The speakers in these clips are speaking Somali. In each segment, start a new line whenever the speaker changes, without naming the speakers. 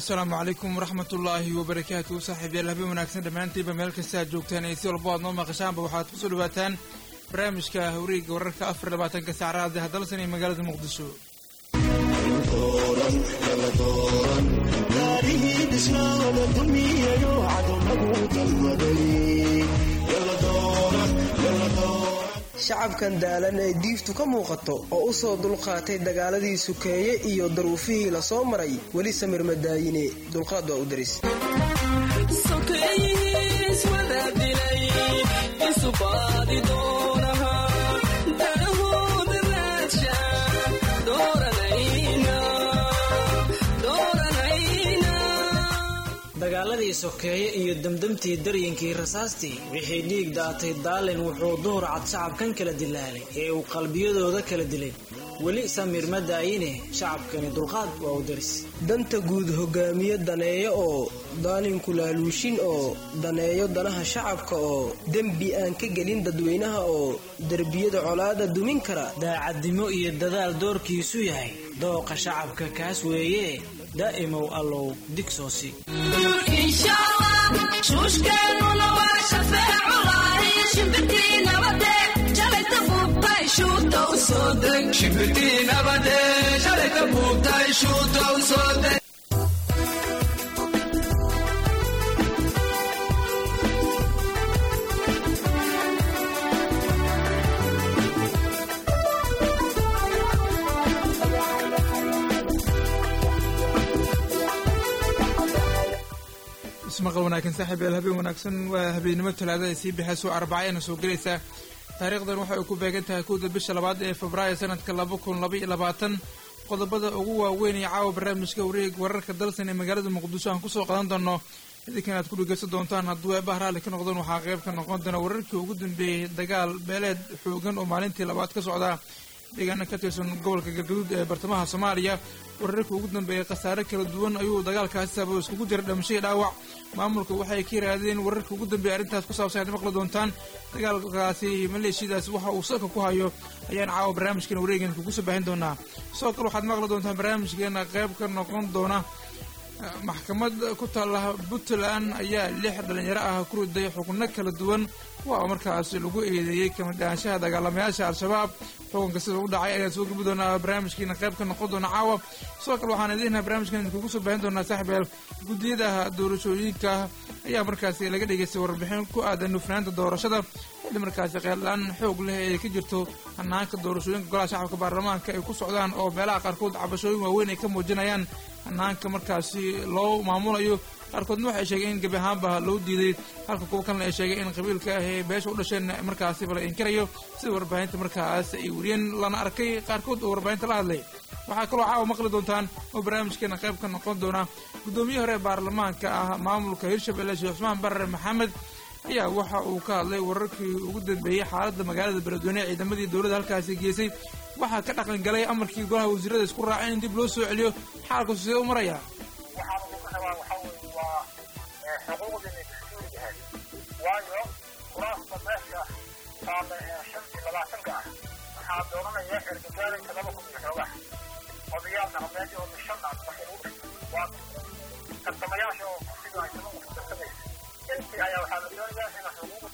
asalaamu calaykum waraxmat ullaahi wabarakaatu saaxiibyaal habeen wanaagsan dhammaantiinba meel kasta aad joogtaan iyo si walbo aad noo maqashaanba waxaad kusoo dhawaataan barnaamijka hawreega wararka afar labaatanka saacraad ee hadalsan ee magaalada muqdisho
shacabkan daalan ee diiftu ka muuqato oo u soo dulqaatay dagaaladii sukeeye iyo daruufihii la soo maray weli samir madaayine dulqaad waa u daris
dagaaladii sokeeye iyo damdamtii daryinkii rasaastii wixii dhiig daatay daalin wuxuu duhur cad shacabkan kala dilaalay ee uu qalbiyadooda kala dilay weli samir ma daayine shacabkani dulqaad waa u daris
danta guud hogaamiye daneeyo oo daalinku laaluushin oo daneeyo danaha shacabka oo dembi aan ka gelin dadweynaha oo derbiyada colaada dumin kara
daacadnimo iyo dadaal doorkiisu yahay dooqa shacabka kaas weeye daa'imow allow digsoosi
shuushkeennuna waa shafeeculahay shimbirtii nabade shalayta buubtay shuuta u soo deg shimbirtii nabade shalayta buubtay shuuta u soo deg
ismaqal wanaagsan saaxiibyaal habeen wanaagsan waa habeennimo talaada ay sii baxayso arbacayana soo gelaysa taariikhdan waxa ay ku beegan tahay kowda bisha labaad ee febraayo sanadka laba kun laba iyo labaatan qodobada ugu waaweyn ee caawa barnaamijka wareeg wararka dalsan ee magaalada muqdisho aan kusoo qadan doono idinkan aad ku dhegeysan doontaan hadduu eebaha raalli ka noqdeen waxaa qayb ka noqon doona wararkii ugu dambeeyey dagaal beeleed xoogan oo maalintii labaad ka socda deegaana ka tirsan gobolka galgaduud ee bartamaha soomaaliya wararkii ugu dambeeyey khasaare kala duwan ayuu dagaalkaasi sababo iskugu jira dhamasho iyo dhaawac maamulka waxay ka yiraahdeen wararkii ugu dambeeyey arrintaas ku saabsan aad maqli doontaan dagaalkaasi maleeshiyadaas waxa uu salka ku hayo ayaan caawa barnaamijkeena wareegan kugu soo baahin doonaa sidoo kale waxaad maqli doontaan barnaamijkeena qayb ka noqon doona maxkamad ku taalla puntland ayaa lix dhalinyaro ah ku riday xukno kala duwan kuwa markaas lagu eedeeyey kamid ahaanshaha dagaalamayaasha al-shabaab xukunka sida u dhacay ayaan soo gabi doonaa barnaamijkiina qayb ka noqon doona caawa sidoo kale waxaan idiinha barnamijkan idinkugu soo baahin doonaa saaxiibeel guddiyadaha doorashooyinka ayaa markaasi laga dhegeystay warbixin ku aadan hufnaanta doorashada xilli markaasi qeeldhaan xoog leh ee ka jirto hanaanka doorashooyinka golaha shacabka baarlamaanka ay ku socdaan oo meelaha qaarkood cabashooyin waaweyn ay ka muujinayaan hanaanka markaasi loo maamulayo qaarkoodna waxay sheegeen in gebi ahaanba loo diiday halka kuwa kalena ay sheegeen in qabiilka ah ee beesha u dhasheen markaasiba la inkirayo sida warbaahinta markaas ay weriyeen lana arkay qaarkood oo warbaahinta la hadlay waxaa kaloo caawa maqli doontaan oo barnaamijkeena qayb ka noqon doona guddoomiye hore baarlamaanka ah maamulka hirshabelle sheekh cusmaan barre maxamed ayaa waxa uu ka hadlay wararkii ugu dambeeyey xaaladda magaalada beledweyne ee ciidamadii dowladda halkaasi geesay waxaa ka dhaqan galay amarkii golaha wasiirada isku raaceen in dib loo soo celiyo xaalku sidee u maraya
waxaan ugu rabaa waxaa weeye waa xuquuqdii dastuuri yahay waayo kuraasta meesha taalla ee shan iyo labaatanka ah waxaa dooranaya ergagaalayka laba kun iyo xoogaha odayaal dhaqameed oo shan ah markay ugu dhigto waa tartamayaasha oo kursiga ay toban qof tartamaysa intii ayaa waxaa la doonayaa in xuquuqda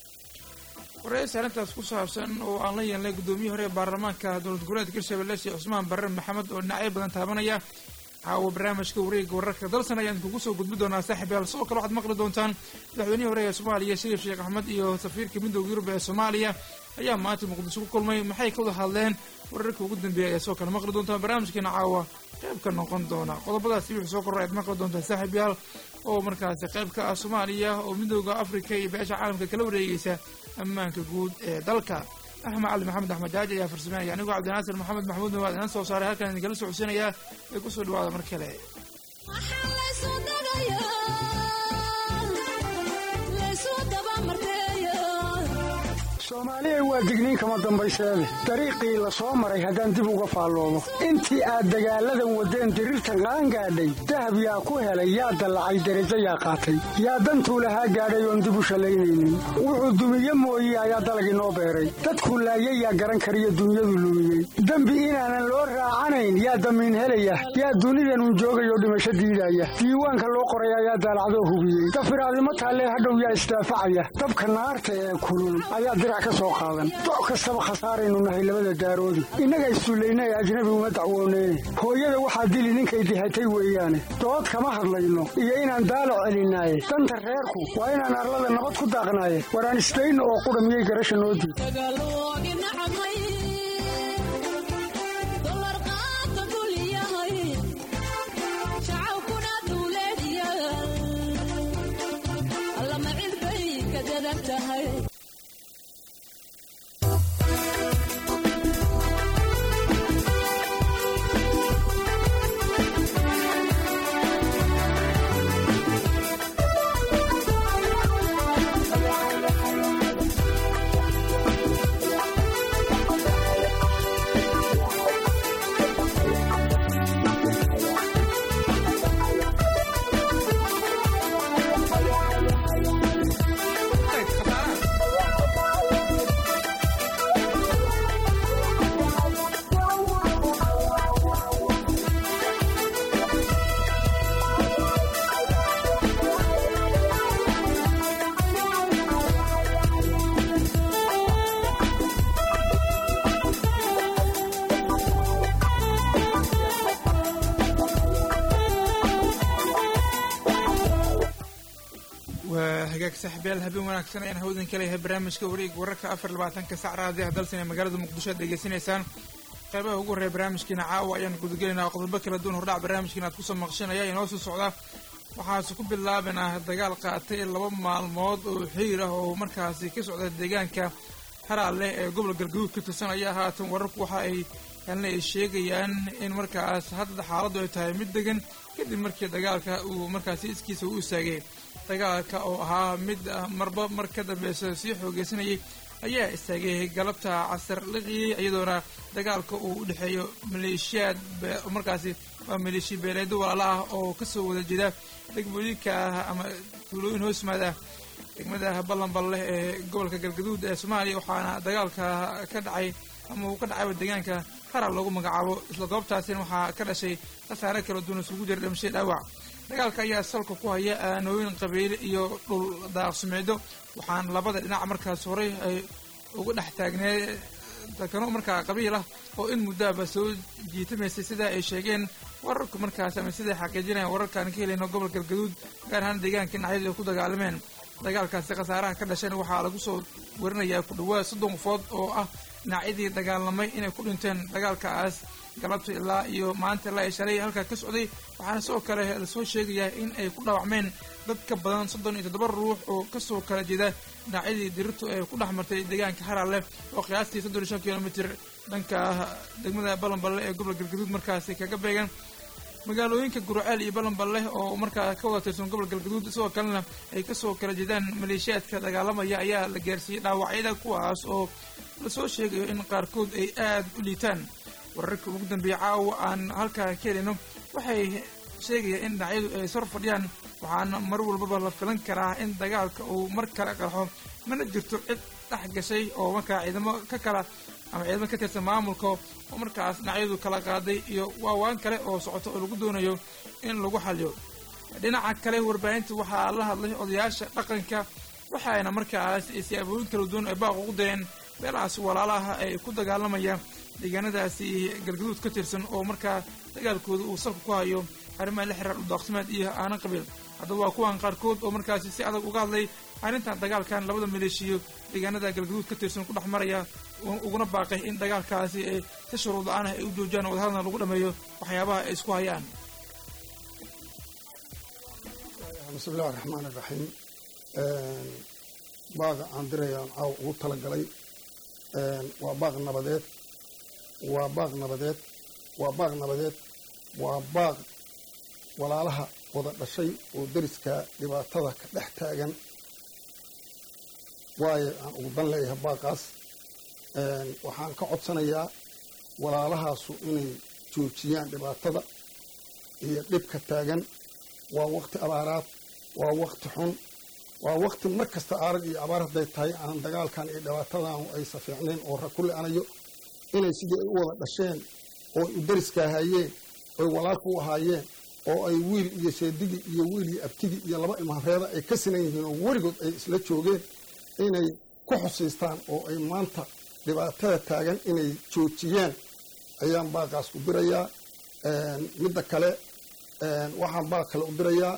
waraysi arrintaas ku saabsan oo aan la yeelnay guddoomiye hore ee baarlamaanka dowlad goboleedka hirshabelle sheekh cusmaan barre maxamed oo dhinacyo badan taabanaya caawa barnaamijka wareega wararka dalsan ayaan kugu soo gudbi doonaa saaxiibyaal sidoo kale waxaad maqli doontaan madaxweynihii hore ee soomaaliya shariif sheekh axmed iyo safiirka midooda yurub ee soomaaliya ayaa maanta muqdisho ku kulmay maxay ka wada hadleen wararka ugu dambeeya ayaa sidoo kale maqli doontaan barnaamijkeena caawa qayb ka noqon doona qodobadaasi wixii soo korra ayaad maqli doontaan saaxiibyaal oo markaasi qayb ka ah soomaaliya oo midooda afrika iyo beesha caalamka kala wareegeysa ammaanka guud ee dalka axmed cali maxamed axmed jaaji ayaa farsameynaya anigoo cabdinaasir maxamed maxmuud nawaad inaan soo saaray halkan idinkala socodsiinayaa ee kusoo dhawaada mar kale
soomaaliya waa digniin kama dambayseede dariiqii la soo maray haddaan dib uga faalloobo intii aad dagaalladan waddeen diriirta qaan gaadhay dahab yaa ku helay yaa dallacay derajo yaa qaatay yaa dantuu lahaa gaadhay oon dib u shallaynaynin wuxuu dumiye mooye ayaa dalagii noo beeray dadkuu laayay yaa garan kariyo dunyadu lumiyey dembi inaanan loo raacanayn yaa damiin helaya yaa dunidanun joogayoo dhimasho diidaya diiwaanka loo qoray ayaa daalacdoo hubiyey dafiraadimo taallee hadhow yaa isdaafacaya dabka naarta ee kulul ayaa dirac ka soo qaadan doc kastaba khasaaraynu nahay labada daaroodi innaga issullayna ee ajnabi uma dacwooneyne hooyada waxaa dili ninkay dihatay weeyaane dood kama hadlayno iyo inaan daalac celinaaye danta reerku waa inaan arlada nabad ku daaqnaaye waraan isdayno oo qudha miyay garasha noo diid
waa hagaag saaxiibayaal habeen wanaagsan ayaan hawdan ka leeyahay barnaamijka wareeg wararka afar labaatanka sac raadiyaha dalsan ee magaalada muqdisho aad degeysanaysaan qeybaha ugu horreeya barnaamijkiina caawa ayaan gudagelaynaa qodobo kala duwan hordhac barnaamijkiina aad kusoo maqshanaya inoo soo socda waxaase ku bilaabanah dagaal qaatay laba maalmood oo xiir ah oo markaasi ka socda deegaanka haraalleh ee gobol galgaduud ka tirsan ayaa haatan wararku waxa ay kalna ay sheegayaan in markaas hadda xaaladdu ay tahay mid degan kadib markii dagaalka uu markaasi iskiisa u istaagay dagaalka oo ahaa mid marba mar ka dambeysa sii xoogeysanayay ayaa istaagay galabta casar liqiyey iyadoona dagaalka uu u dhexeeyo maleeshiyaad markaasi waa maleeshiya beeleedo walaala ah oo kasoo wada jeeda degmooyinka ama tuulooyin hoosmaad ah degmada ballanballeh ee gobolka galgaduud ee soomaaliya waxaana dagaalka ka dhacay ama uu ka dhacayba deegaanka haral lagu magacaabo isla goobtaasina waxaa ka dhashay khasaare kala duwan isugu jira dhimashay dhaawac dagaalka ayaa salka ku haya aanooyin qabiile iyo dhul daaqsumeedo waxaana labada dhinac markaas horey ay uga dhex taagnee dakano markaa qabiil ah oo in muddoaba soo jiitamaysay sida ay sheegeen wararku markaas ama siday xaqiijinayaan wararkaan ka helayno gobolka galgaduud gaar ahaan deegaanka dhinacyadu ay ku dagaalameen dagaalkaasi khasaaraha ka dhasheen waxaa lagu soo warinayaa ku dhawaad soddon qofood oo ah dhinacyadii dagaalamay inay ku dhinteen dagaalkaas galabta ilaa iyo maanta ilaa ay shalay halkaa ka socday waxaana sidoo kale lasoo sheegayaa in ay ku dhaawacmeen dad ka badan soddon iyo toddoba ruux oo kasoo kala jeeda dhinacyadii dirirtu ee ku dhex martay deegaanka haralleh oo qiyaastii soddon iyo shan kilomitir dhanka degmada balanballe ee gobolka galgaduud markaasi kaga beegan magaalooyinka gurceel iyo balanballeh oo markaa ka wada tirsan gobol galgaduud sidoo kalena ay kasoo kala jeedaan maleeshiyaadka dagaalamaya ayaa la gaarsiiyey dhaawacyada kuwaas oo lasoo sheegayo in qaarkood ay aad u liitaan wararka ugu dambeeya caawa aan halkaa ka helino waxay sheegayaan in dhinacyadu ay sor fadhiyaan waxaana mar walbaba la filan karaa in dagaalka uu mar kale qarxo mana jirto cid dhex gashay oo markaa ciidamo ka kala ama ciidamo ka tirsan maamulka oo markaas dhinacyadu kala qaaday iyo waawaan kale oo socoto oo lagu doonayo in lagu xaliyo dhinaca kale warbaahinta waxaa la hadlay odayaasha dhaqanka waxaayna markaas siyaabooyin kala duwan ay baaq ugu direen beelahaas walaalaha ay ku dagaalamayaan deegaanadaasi galgaduud ka tirsan oo markaa dagaalkooda uu salka ku hayo arrimaha la xiriir uddaaqsimaad iyo aanan qabiil haddaba waa kuwan qaarkood oo markaasi si adag uga hadlay arrintan dagaalkan labada maleeshiyo deegaanada galgaduud ka tirsan ku dhex maraya uguna baaqay in dagaalkaasi ay si shuruud la-aan ah ay u joojiyaan oo wadahadalna lagu dhameeyo waxyaabaha ay isku hayaan
bismillahi raxmaan iraxiim baaqa aan dirayaan caaw ugu talagalay waa baaq nabadeed waa baaq nabadeed waa baaq nabadeed waa baaq walaalaha wada dhashay oo deriska dhibaatada ka dhex taagan waayo aan ugu dan leeyahay baaqaas waxaan ka codsanayaa walaalahaasu inay joojiyaan dhibaatada iyo dhibka taagan waa wakti abaaraad waa wakti xun waa wakti mar kasta aarag iyo abaar hadday tahay aan dagaalkan iyo dhibaatadan aysa fiicnayn oo ra ku le-anayo inay sidii ay u wada dhasheen oo ay u dariska ahaayeen oy walaalka u ahaayeen oo ay wiil iyo sheedigi iyo wiil iyo abtigi iyo laba ilmahareeda ay ka sinan yihiin oo weligood ay isla joogeen inay ku xusiistaan oo ay maanta dhibaatada taagan inay joojiyaan ayaan baaqaas u dirayaa midda kale waxaan baaq kale u dirayaa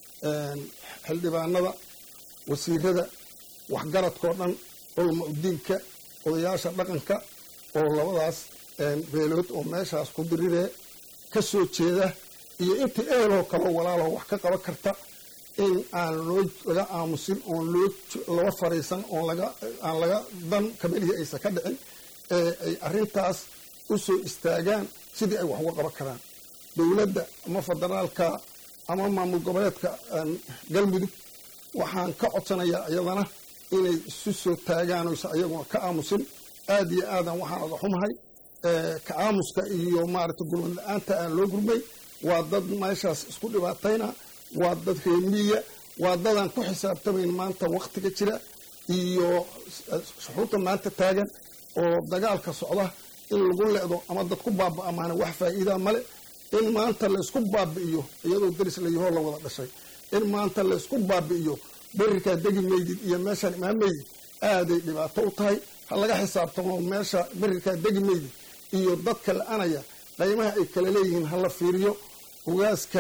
xildhibaanada wasiirada waxgaradkao dhan culama udiinka odayaasha dhaqanka oo labadaas beelood oo meeshaas ku diriree ka soo jeeda iyo intii eheloo kaleo walaaloo wax ka qaban karta in aan loo laga aamusin oon loo laba fariisan oon laga aan laga dan kabalihii aysan ka dhicin ee ay arrintaas u soo istaagaan sidii ay wax uga qaban karaan dowladda ama federaalka ama maamul goboleedka galmudug waxaan ka codsanayaa iyadana inay isu soo taagaan oysa ayaguna ka aamusin aad iyo aadan waxaan oga xumahay ka aamuska iyo maaragtay gurmad la-aanta aan loo gurmay waa dad meeshaas isku dhibaatayna waa dad reemiya waa dadaan ku xisaabtamayn maanta waktiga jira iyo shuxuurta maanta taagan oo dagaalka socda in lagu le'do ama dad ku baaba amaana wax faa'iidaa male in maanta laysku baabi'iyo iyadoo daris layahoo la wada dhashay in maanta laysku baabi'iyo berirkaa degi maydid iyo meeshaan imaan maydid aaday dhibaato u tahay ha laga xisaabtamo meesha berirkaa degi maydid iyo dadka la-anaya qaymaha ay kala leeyihiin ha la fiiriyo ogaaska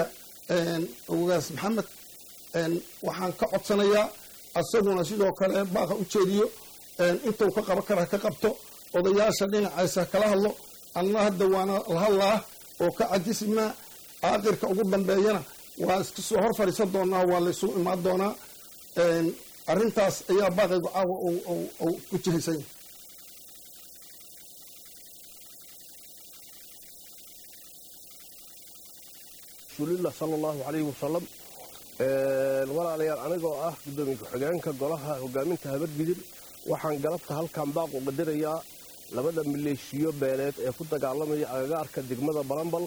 ogaas maxamed waxaan ka codsanayaa asaguna sidoo kale baaqa u jeediyo intuu ka qaban kara ka qabto odayaasha dhinacaysa kala hadlo anna hadda waana la hadlaa oo ka cajismaa aakirka ugu dambeeyana waa iska soo hor fadhiisan doonaa waa laysugu imaan doonaa arrintaas ayaa baaqaygu caawa u jihaysan yahay
rasuulillah sala allahu calayhi wasalam walaalayaal anigoo ah guddoomiye ku-xigeenka golaha hogaaminta habargidir waxaan galabta halkan baaq u qadarayaa labada maleeshiyo beeleed ee ku dagaalamaya agagaarka degmada balambal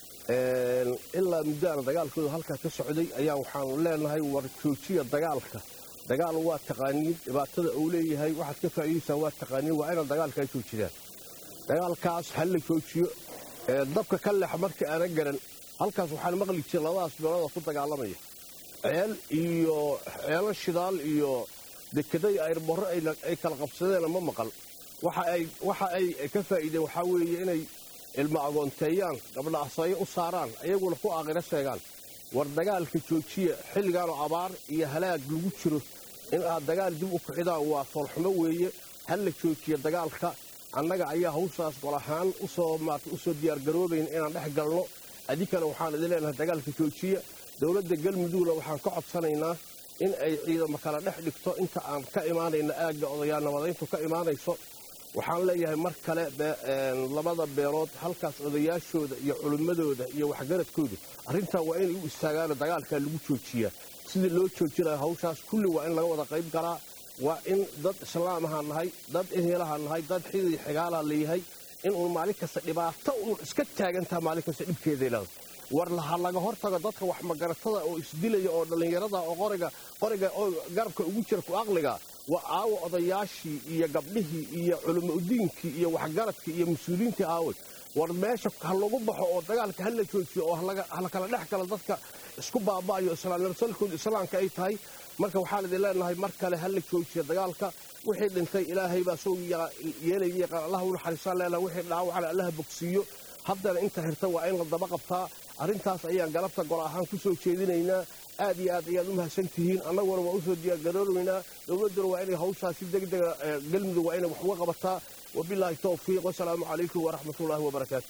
ilaa muddaana dagaalkooda halkaa ka socday ayaa waxaanu leenahay war joojiya dagaalka dagaal waa taqaaniin dhibaatada uu leeyahay waxaad ka faa'iidaysaa waa taqaaniin waa inaad dagaalkaa joojidaan dagaalkaas ha la joojiyo dabka ka leex marka aana garan halkaas waxaan maqli jiray labadaas beelooda ku dagaalamaya ceel iyo ceelo shidaal iyo dekeday ayrborro ay kala qabsadeen ma maqal waxa ay ka faa'iideen waxaa weeye inay ilmo agoonteeyaan gabdha asayo u saaraan ayaguna ku aakhiro sheegaan war dagaalka joojiya xilligaanoo abaar iyo halaag lagu jiro in aad dagaal dib u kixidaan waa foolxumo weeye ha la joojiya dagaalka annaga ayaa hawshaas gol ahaan usoo maarta usoo diyaargaroobayn inaan dhex galno adinkana waxaan idin leenahay dagaalka joojiya dowladda galmudugna waxaan ka codsanaynaa in ay ciidamo kala dhex dhigto inta aan ka imaanayna aagga odayaal nabadayntu ka imaanayso waxaan leeyahay mar kale labada beelood halkaas odayaashooda iyo culimmadooda iyo waxgaradkooda arrintan waa inay u istaagaano dagaalkaa lagu joojiyaa sidii loo joojinayo hawshaas kulli waa in laga wada qayb galaa waa in dad islaamaha nahay dad ehelaha nahay dad xidii xigaalaa leeyahay in uun maalin kasta dhibaato uun iska taagantaha maalin kasta dhibkeeda ilaado war ha laga hortago dadka wax magaratada oo isdilaya oo dhallinyarada oo qoriga qoriga oo garabka ugu jira ku aqliga waa aawa odayaashii iyo gabdhihii iyo culimo udiinkii iyo waxgaradkii iyo mas-uuliyiintii aaway war meesha ha lagu baxo oo dagaalka ha la joojiyo oo hala kala dhex galo dadka isku baaba'ayo islaamnimsalkooda islaamka ay tahay marka waxaan idin leenahay mar kale ha la joojiyo dagaalka wixii dhintay ilaahay baa soo yeelaya yaqaan allah u naxariisaan leenahay wixii dhaawacana allaha bogsiiyo haddana inta hirta waa in la daba qabtaa arrintaas ayaan galabta gol ahaan ku soo jeedinaynaa aad iyo aad ayaad u mahadsan tihiin annaguna waa u soo diyaargarooraynaa dowladduna waa inay hawshaas si degdega galmudug waa inay wax uga qabataa wabilaahi towfiiq wasalaamu calaykum waraxmatullaahi wabarakaatu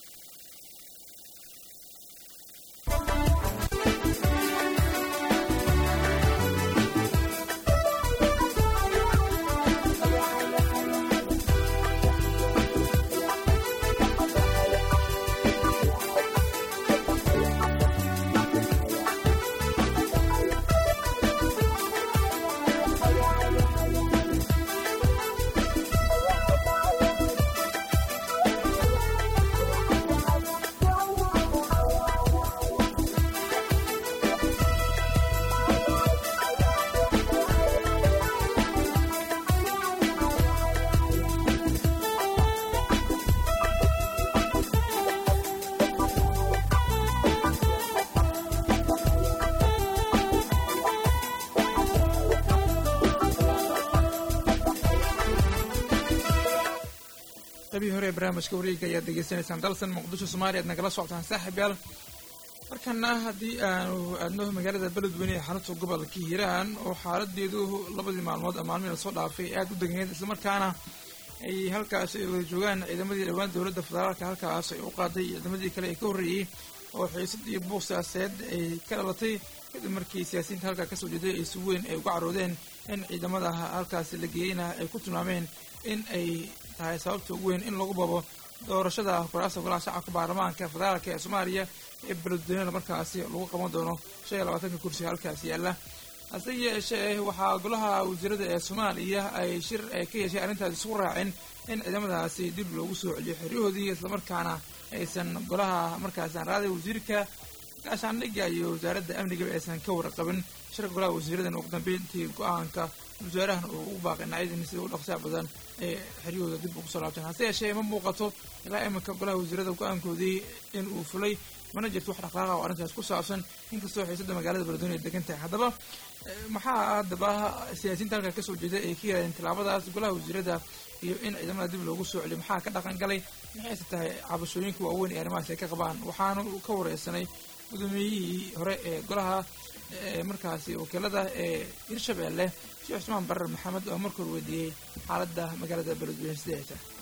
qabii hore ee barnaamijka wareega ayaad degeysanaysaan dalsan muqdisho soomaaliya aad nagala socotaan saaxiib yaal markana haddii aanu aadno magaalada beledweyne ee xarunta gobolka hiiraan oo xaaladeedu labadii maalmood maalmihii lasoo dhaafay aada u deganeed islamarkaana ay halkaas ay wada joogaan ciidamadii dhowaan dowladda federaalka halkaas ay u qaaday ciidamadii kale ee ka horreeyey oo xiisad iyo buuq siyaasadeed ay ka dhalatay kadib markii siyaasiyiinta halkaa kasoo jeeday ay si weyn ay uga caroodeen in ciidamada halkaasi la geeyeyna ay ku tilmaameen in ay tahay sababta ugu weyn in lagu babo doorashada kuraasta golaha shacabka baarlamaanka federaalka ee soomaaliya ee beledweynada markaasi lagu qaban doono shan iyo labaatanka kursi halkaas yaalla hase yeeshee waxaa golaha wasiirada ee soomaaliya ay shir ay ka yeeshay arrintaas isku raaceen in ciidamadaasi dib loogu soo celiyo xeryahoodii islamarkaana aysan golaha markaasi aan raaday wasiirka gaashaandhigga iyo wasaaradda amnigaba aysan ka warqabin shirka golaha wasiiradan ugu dambeyntii go-aanka wasaarahan uu ugu baaqay nacyadin sida u dhaqsaa badan ee xeryahooda dib ugu soo laabteen hase yeeshee ma muuqato ilaa iminka golaha wasiirada go-aankoodii in uu fulay mana jirto wax dhaqaaqa oo arrintaas ku saabsan inkastoo xiisada magaalada beledweyne ay degan tahay haddaba maxaa haddaba siyaasiyiinta halkaa kasoo jeeda ay ka yirahdeen tilaabadaas golaha wasiirada iyo in ciidamada dib loogu soo celiyo maxaa ka dhaqan galay maxayse tahay cabashooyinka waaweyn ee arrimahaas ay ka qabaan waxaanu ka wareysanay gudoomiyihii hore ee golaha markaasi wakiilada ee hirshabeelle sheekh cusmaan barar maxamed oo markor weydiiyey xaaladda magaalada beledweyne sidee ay tahay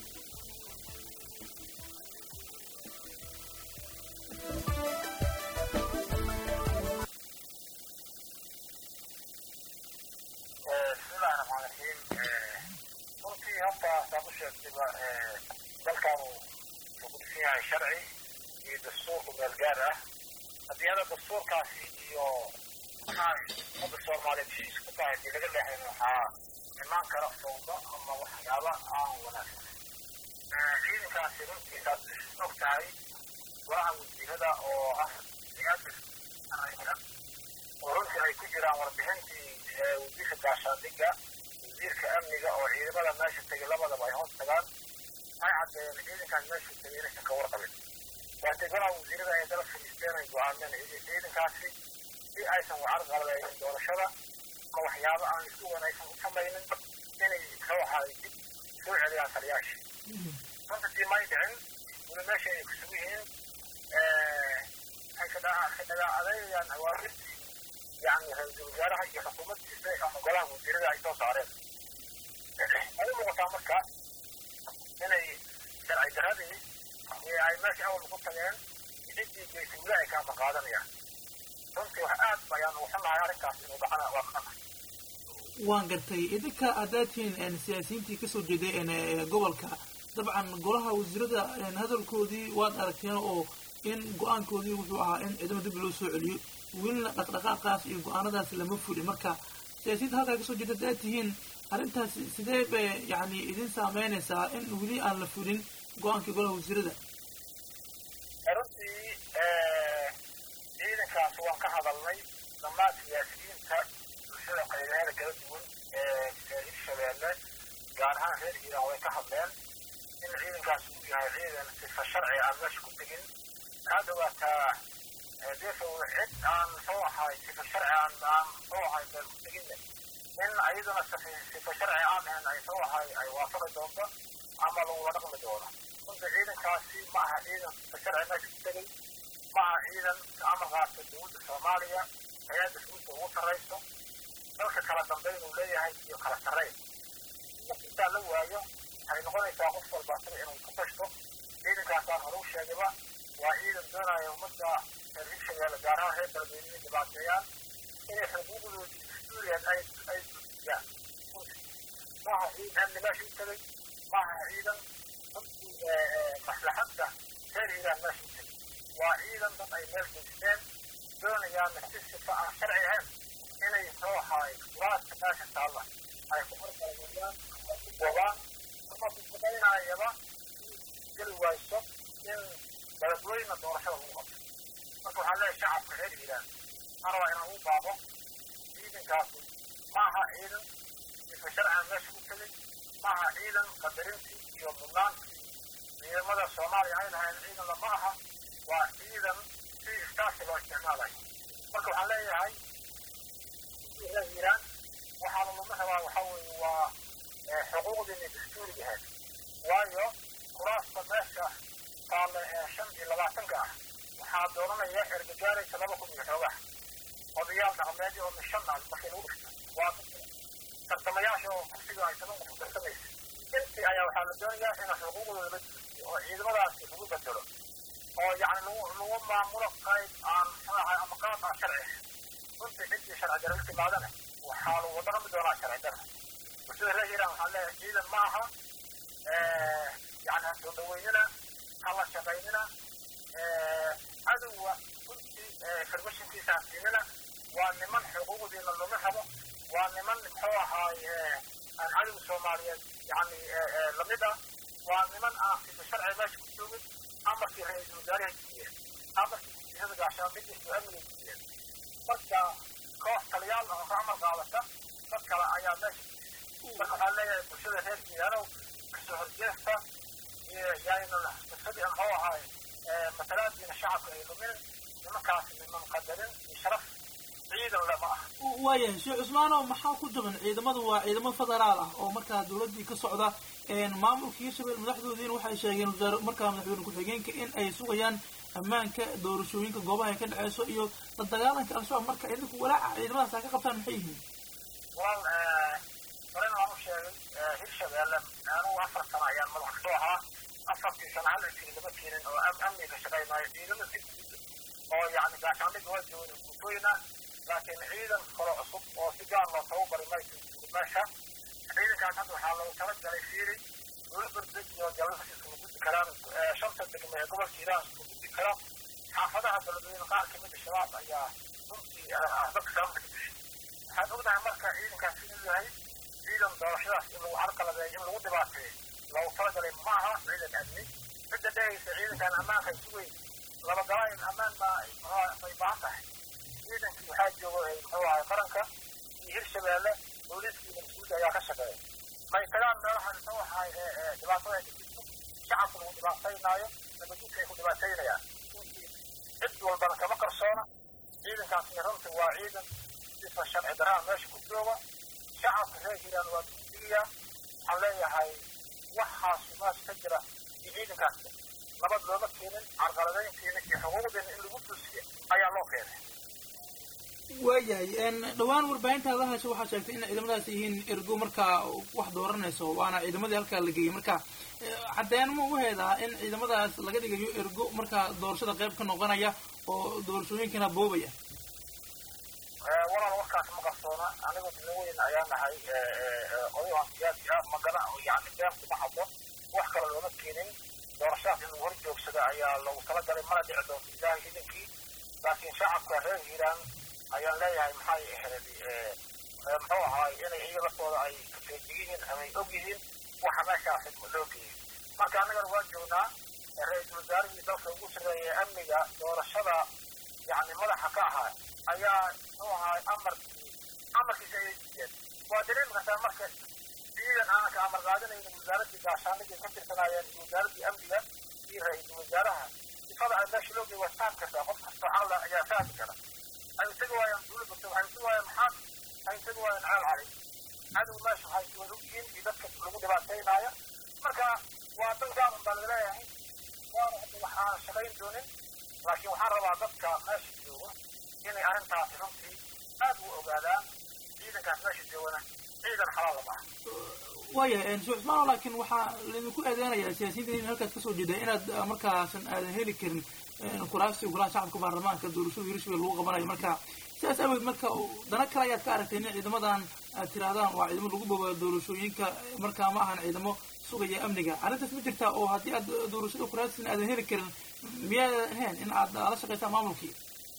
bismillahi raxmaan raxiim runtii horta saad u sheegtayba dalkan wuxuu ku dhisan yahay sharci iyo dastuurku meel gaar ah haddii hadda dastuurkaasi iyo maxaa ummadda soomaaliyeed heshiis ku tahay hadii laga leexayn waxaa imaan kara fawdo ama waxyaaba aan wanaagsan ciidankaasi runtii saad og tahay golaha wasiirada oo ah siyaasa oo runtii ay ku jiraan warbixintii wasiirka gaashaandhigga wasiirka amniga oo ciidamada meesha tegay labadaba ay hoos tagaan ay caddeeyeen ciidankaas meesha tegay inaysan ka warqabin waatay golaha wasiirada ay dala fadhiisteen ay go-aameen ciidankaasi si aysan wacar qalbaynin doorashada ama waxyaabo aan isku wanaagsan u samaynin inay ruuxa dib soo celiyaan taliyaashii runta dii may dhicin weli meesha ay kusugu yihiin ay ka dhagaa adeegayaan awaamirtii يعني رئيس الوزراء هي حكومة إسرائيل أما قلها مديرها أي توسع عليها أنا مقطع مكة هنا شرع هذه هي أي ماشي أول مقطع يعني يجي جيش ولاي كان مقادا يعني runtii wax aad bayaan u xunahay arrinkaas inuu dhacana waa qana
waan gartay idinka aadaatiin siyaasiyiintii kasoo jeeday gobolka dabcan golaha wasiirada hadalkoodii waad aragteen oo in go-aankoodii wuxuu ahaa in ciidamo dib loo soo celiyo welina dhaqdhaqaaqaas iyo go-aanadaas lama fulin marka siyaasiyiinta halkaa kasoo jeeda hadaad tihiin arrintaas sidee bay yani idin saameynaysaa in weli aan la fulin go-aankii golaha wasiirada
runtii ciidankaas waan ka hadalnay dhammaan siyaasiyiinta bulshada qaybaheeda kala duwan ee hirshabeelle gaar ahaan reer hiiraan way ka hadleen in ciidankaas uu yahay ciidan sifa sharci aan meesha ku tegin hadda waa taa deefow cid aan muxuu ahay sifa sharci aan aan muxuu ahay meel ku teginne in ayaduna sifa sharci aan ahayn ay muxuu ahay ay waafaqi doonto ama lagula dhaqmi doono runta ciidankaasi ma aha ciidan sifa sharci meesha ku tegay ma aha ciidan amar qaata dowladda soomaaliya hay-adda fuulka ugu sarrayso dalka kala dambayn uu leeyahay iyo kala sarrayn intaa la waayo waxay noqonaysaa qof walba asaga inuu ku tashto ciidankaasaan hore u sheegayba waa ciidan doonaya ummadda reer hirshabeelle gaar ahaan reer beledweyne inay dhibaateeyaan inay xuquuqdoodii dastuuriyan ay ay gudbiyaan maaha ciidan amni meesha u tegay maaha ciidan dadkii maslaxadda reer hiiraan meesha u tegay waa ciidan dad ay meel geysteen doonayaan si sifa aan sharci ahayn inay muxuu ahaay kuraasta meesha taalla ay ku horqalmayaan ama ku bobaan ama ku samaynayaba geli wayso in beledweyne doorashada lagu qabto marka waxaan leeyahay shacabka reer hiiraan ma rabaa inaan u baaqo ciidankaasu ma aha ciidan sifa sharcigan meesha ku tegay ma aha ciidan qadarintii iyo mudnaantii ciidamada soomaaliya ay lahayn ciidan lama aha waa ciidan si istaasi loo isticmaalayo marka waxaan leeyahay reer hiiraan waxaana lama rabaa waxaa weeye waa xuquuqdiina dastuuriga ahayd waayo kuraasta meesha taale ee shan iyo labaatanka ah waxaa dooranaya ergagaaraysa laba kun iyo xoogaha odayaal dhaqameedyo oo mishan ah markay lagu dhigta waa tartamayaasha oo kursiga ay toban qof tartamaysa intii ayaa waxaa la doonayaa in xuquuqdooda la joojiyo oo ciidamadaasi lagu bedelo oo yacni lagu lagu maamulo qayb aan muxuu ama qaab aan sharci ahayn runtii ciddii sharci darro timaadana waxaa lagu dhaqmi doonaa sharci darro bulshada reer hiiraan waxaa leeyahay ciidan ma aha yani ha soo dhaweynina ha la shaqaynina cadowga runtii farmashinkiisa ha siinina waa niman xuquuqdiina luma rabo waa niman muxuu ahaay aan cadowga soomaaliyeed yani lamid ah waa niman aan sida sharci meesha ku joogin amarkii ra-iisul wasaaraha jiiyeen amarkii wasiirada gaashaandhigiisu amniga jiiyeen marka koox taliyaal ah oo ka amar qaadata dad kale ayaa meesha marka waxaa leeyahay bulshada reer jiyaanow kasoo horjeesta yaayna sisadii muxuu ahaay matalaadiina shacabka ay lumin nimankaasi niman qadarin iyo sharaf ciidan lama ah
waayahay sheekh cusmaanow maxaa ku jaban ciidamadu waa ciidamo federaal ah oo markaa dawladdii ka socda maamulka hirshabelle madaxdoodiina waxay sheegeen wasaare markaa madaxweyne ku-xigeenka in ay sugayaan ammaanka doorashooyinka goobaha ay ka dhaceyso iyo la dagaalanka al-shabaab marka idinku walaaca ciidamadaas ha ka qabtaan maxay yihiin
walaal horena waan u sheegay hirshabelle anugu afar sano ayaan madax kasoo ahaa afartii sano hal askari lama keenin oo amni ka shaqaynaayo ciidamo si guud oo yani gaashaandhiga waa jooga guutooyina laakiin ciidan kale cusub oo si gaar loo tababari mayso meesha ciidankaas hadda waxaa loogu talagalay fiiri dowladbardeg iyo galasi iskuma gudbi karaan shanta degme ee gobolka hiiraan iskuma gudbi karo xaafadaha beledweyne qaar kamid a shabaab ayaa runtii dadka sababta ka dishay waxaan ognahay marka ciidankaas inuu yahay ciidan doorashadaas in lagu carqaladeeyo in lagu dhibaateeyo loogu talagalay ma aha ciidan amni cidda dhehaysa ciidankan ammaanka sugeyn laba galaayin ammaan baa bay baahan tahay ciidankii waxaa jooga muxuu ahay qaranka iyo hirshabeelle booliiskiina mas-uulka ayaa ka shaqeeya may tagaan meelaha muxuu ahay dhibaatada ay ka jirto shacabka lagu dhibaataynaayo nabadgudka ay ku dhibaataynayaan cid walbana kama qarsoona ciidankaasna runtii waa ciidan sifa sharci darraa meesha ku jooga shacabka reer hiiraan waa duudiya waxaan leeyahay waxaasu meesha ka jira iyo ciidankaas nabad looma keenin carqaladayntiina iyo xuquuqdiina in lagu duusiyo ayaa loo keenay
waayahay dhowaan warbaahintaada hasha waxaa sheegtay in ciidamadaas yihiin ergo markaa wax dooranayso waana ciidamadii halkaa la geeyey marka caddeyn ma u heedaa in ciidamadaas laga dhigayo ergo markaa doorashada qayb ka noqonaya oo doorashooyinkana boobaya
walaal warkaas ma qarsoona anigu dina weyn ayaa nahay odayahan siyaasi ah magana yani been kuma hadlo wax kale looma keenin doorashadaas in lagu hor joogsada ayaa lagu talagalay mana dhici doonto ilaahay idinkii laakiin shacabka reer hiiraan ayaan leeyahay maxay ahayd muxuu ahaay inay iyaga laftooda ay kafeeji yihiin ama ay og yihiin waxa meeshaasi loo geeyey marka annagana waa joognaa ra-iisul wasaarihii dalka ugu sarreeyay amniga doorashada yani madaxa ka ahaa ayaa muxuu ahaay amarkii amarkiisa ayay diideen waa dareemi kartaa marka ciidan aanan ka amar qaadanaynin wasaaraddii gaashaanigii ka tirsanaayeen iyo wasaaraddii amniga iyo ra-iisul wasaaraha sifada ay meesha loo geeyay waa fahmi kartaa qof kastoo caqla ayaa fahmi kara ay isaga waayaan dawladda waxay isaga waayaan maxaad ay isaga waayaan ceel cali cadow meesha waxay wada ogyihiin iyo dadka lagu dhibaataynaayo marka waa dal gaaban baa laga leeyahay waana hadda wax aan shaqayn doonin laakiin waxaan rabaa dadka meesha jooga inay arrintaasi runtii aad u ogaadaan ciidankaas meesha joogana ciidan xalaal lama ah
waayahay sheekh cusmaano laakiin waxaa laydinku eedeynayaa siyaasiyiinta in halkaas kasoo jeeda inaad markaasan aadan heli karin kuraasi golaha shacabka baarlamaanka doorashada hirshabelle lagu qabanayo marka sidaas awgeed marka dana kale ayaad ka aragtay in ciidamadan aad tirahdaan waa ciidamo lagu boba doorashooyinka markaa ma ahan ciidamo sugaya amniga arrintaas ma jirtaa oo haddii aad doorashada kuraasin aadan heli karin miyaadan ahayn in aad la shaqaysaan maamulkii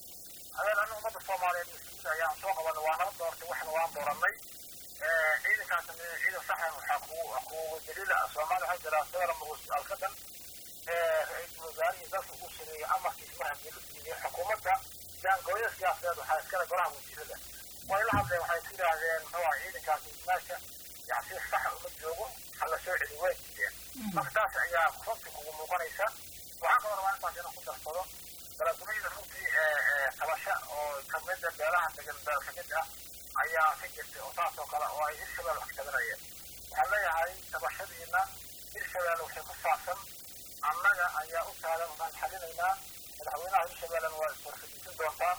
adeen aniga ummadda soomaaliyeed mas-uulida ayaan soo qabanay waa nala doortay waxna waan dooranay ciidankaasna ciidan saxan waxaa ku kuwa daliila soomaaliya waxaa jira sawir magus alkadan ra-iisul wasaarihii dalka ugu sareeyey amarkiis mar haddii la diiday xukuumadda jaangooyada siyaasadeed waxaa iskale golaha wasiirada way la hadleen waxay ku yidhaahdeen muxuu aha ciidankaasi meesha yani si saxa uma joogo ha la soo celi way diideen marka taas ayaa runtii kugu muuqanaysa waxaan kaloo rabaa intaas inaan ku darsado dalagumayda runtii tabasha oo kamida beelaha degan beel kamid ah ayaa ka jirtay oo taas oo kale oo ay hirshabelle wax ka tabanayeen waxaan leeyahay tabashadiina hirshabelle waxay ku saabsan annaga ayaa u taagan waan xalinaynaa madaxweynaha hirshabeellena waa iswarfadiisan doontaa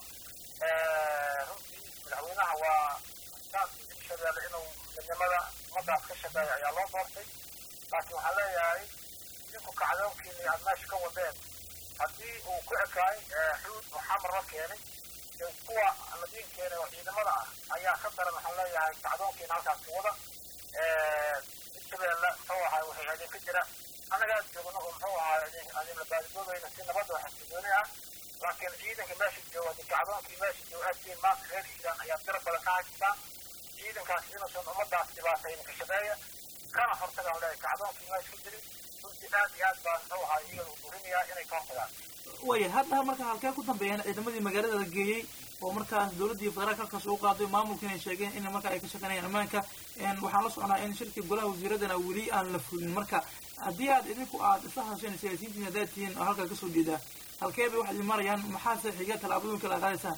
runtii madaxweynaha waa saaskii hirshabeelle inuu midnimada ummadaas ka shaqeeya ayaa loo doortay laakiin waxaan leeyahay idinku kacdoonkiina aad meesha ka wadeen haddii uu ku ekaay xuud oo xamar la keenay kuwa ladiin keenay oo ciidamada ah ayaa ka daran waxaan leeyahay kacdoonkiina halkaas ka wada hirshabeelle muxuu ahay waxay idinka jira annagaa joogno oo muxuu ahay adinla baadidoodayna si nabadda oo xasilooni ah laakiin ciidanka meesha jooga di kacdoonkii meesha jooga aadtiin maanta reer hiiraan ayaa dira badan ka haystaan ciidankaas inuusan ummadaas dhibaatayna ka shaqeeya kana hortagaan leeyahay kacdoonkii meesha ka jirin runtii aad iyo aad baan muxuu ahay iyaga u burinayaa inay ka hortagaan
waya hadda marka halkee ku dambeeyaan ciidamadii magaalada la geeyey oo markaas dowladdii federaalka halkaas ugu qaaday maamulkiina ay sheegeen in marka ay ka shaqeynayaan ammaanka waxaan la soconaa in shirkii golaha wasiiradana weli aan la fulin marka haddii aad idinku aad isla hadasheen siyaasiyiintiin haddaad tihiin oo halkaa kasoo jeedaa halkee bay waxaad marayaan maxaase xiga tallaabooyinka la qaadaysaan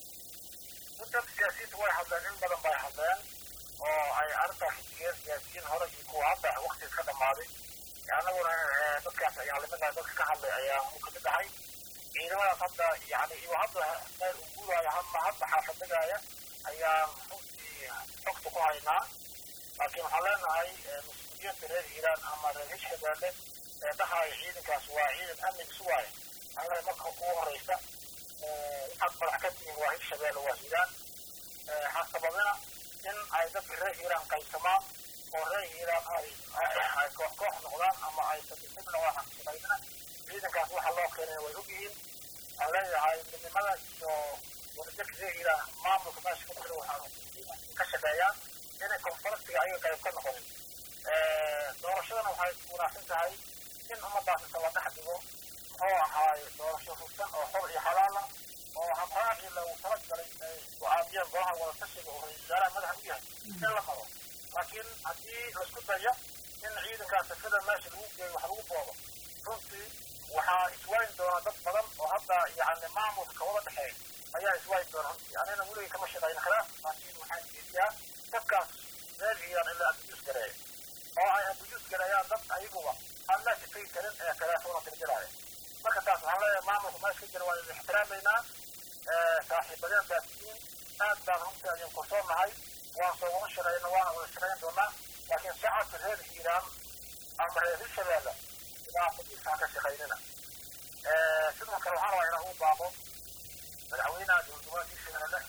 dad siyaasiyiinta way hadleen in badan bay hadleen oo ay arrintaa ka digeen siyaasiyiin hore iyo kuwa hadda waktiga ka dhammaaday annaguna dadkaas ayaan lamidnahay dadka ka hadlay ayaan u kamid ahay ciidamadaas hadda yani iyo hadda meel uu guuraayo hama hadda xaafadagaaya ayaan runtii xogta ku haynaa laakiin waxaan leenahay mas-uuliyiinta reer hiiraan ama reer hirshabeelle ee dhahaya ciidankaas waa ciidan amniga sugaayo annaga marka ugu horeysa waxaad madax ka tihiin waa hirshabeelle waa hiiraan ha sababina in ay dadka reer hiiraan qaybsamaan oo reer hiiraan ay ay koox koox noqdaan ama ay sadisibna waa xaqshaqaynina ciidankaas waxa loo keenay way ogyihiin waxaan leeyahay midnimada iyo wadajirka reer hiiraan maamulka meesha ka jira waxaa ka shaqeeyaan inay konfarasiga ayaga qayb ka noqonin doorashadana waxay wanaagsan tahay in ummadaas inta la dhex dhigo muxuu ahaay doorasho hufsan oo xor iyo xalaala oo habraacii lagu tala galay ay go-aamiyeen golaha wada tashiga oo ra-isul wasaaraha madaxa u yahay in la qabo laakiin haddii laisku dayo in ciidankaas safada meesha lagu geeyo wax lagu boodo runtii waxaa iswaayin doona dad badan oo hadda yani maamulka kawada dhexeeya ayaa iswaayin doona runtii anina weligay kama shaqayna khilaaf laakiin waxaan jeediyaa dadkaas reer hiiraan in la abiyuus gareeyo oo ay abiyuus gareeyaan dad ayaguba aan meesha tegi karin ee teleefona tirjiraaya marka taas waxaan leeyahay maamulka meesha ka jira waan idin ixtiraamaynaa saaxiibadeen baad tihiin aad baan runtii idin kursoonahay waan soo wada shaqayna waana wada shaqayn doonaa laakiin shacabka reer hiiraan ama reer hirshabeelle dhibaatadiisa ha ka shaqaynina sidoo kale waxaan rabaa inaan u baaqo madaxweynaha dowladgoboleedka hirshabeelle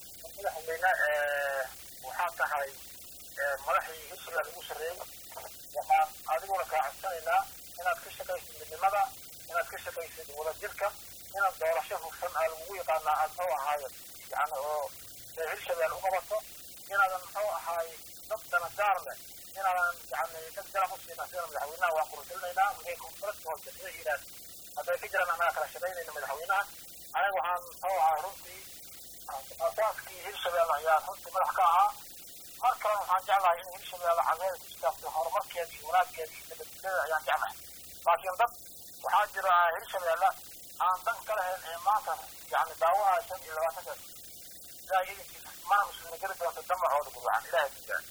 madaxweyne waxaa tahay madaxii hirshabeelle ugu sarreeyey waxaan adiguna kaa codsanaynaa inaad ka shaqaysid midnimada inaad ka shaqaysid wadajirka inaad doorasho hufsan aa lagugu yaqaanaa aad muxuu ahaayo yani oo hirshabeelle u qabato inaadan muxuu ahaay dad danagaar leh inaadan yani dad garab u siina sida madaxweynaha waan qurusilinaynaa waxay konfaraska hoose reer hiiraan hadday ka jiraan annaga kala shaqaynayna madaxweynaha aniga waxaan muxuu ahaa runtii asaaskii hirshabeelle ayaa runtii madax ka ahaa mar kalena waxaan jeclahay in hirshabeelle cadeeda ku istaagto horumarkeeda iyo wanaagkeeda iyo nabadgelyada ayaan jeclahay laakiin dad waxaa jira hirshabeelle aan dan ka lahayn ee maanta yani daawaha shan iyo labaatanka ilaahay idinkiisa mana musuulageli doonto damacooda gurwacan ilaahay kudaa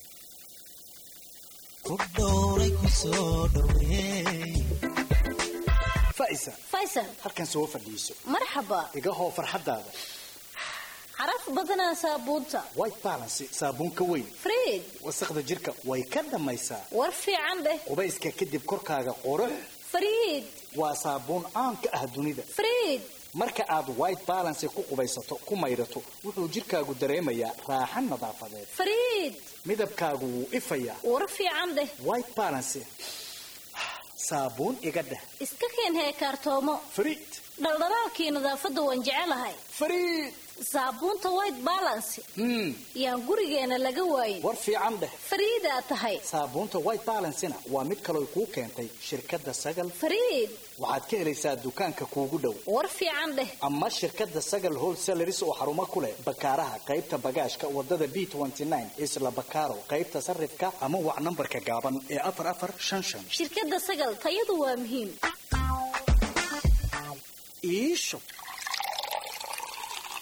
faisal
faysal
halkan soo fadhiiso
marxaba
iga hoo farxaddaada
caraf badanaa saabuunta
white balance saabuun ka weyn
friid
wasaqda jirka way ka dhammaysaa
war fiican dheh
qubayska kadib korkaaga qurux
friid
waa saabuun caan ka ah dunida
friid
marka aad white balance ku qubaysato ku maydhato wuxuu jirkaagu dareemayaa raaxan nadaafadeed
friid
midabkaagu wuu ifayaa
war fiican dheh
white balance saabuun iga dheh
iska keen heekaartoomo
friid
dhaldhalaalkii nadaafadda waan jecelahay
friid
saabuunta white balance yaan gurigeena laga waayin
war fiican dheh
fariidaa tahay
saabuunta white balancena waa mid kaloo kuu keentay shirkadda sagal
fariid
waxaad ka helaysaa dukaanka kuugu dhow
war fiican dheh
ama shirkadda sagal wholesaleris oo xarumo ku leh bakaaraha qaybta bagaashka wadada b isla bakaaro qaybta sarifka ama wac nambarka gaaban ee afar afar shan shan
shirkadda sagal tayadu waa muhiim
iisho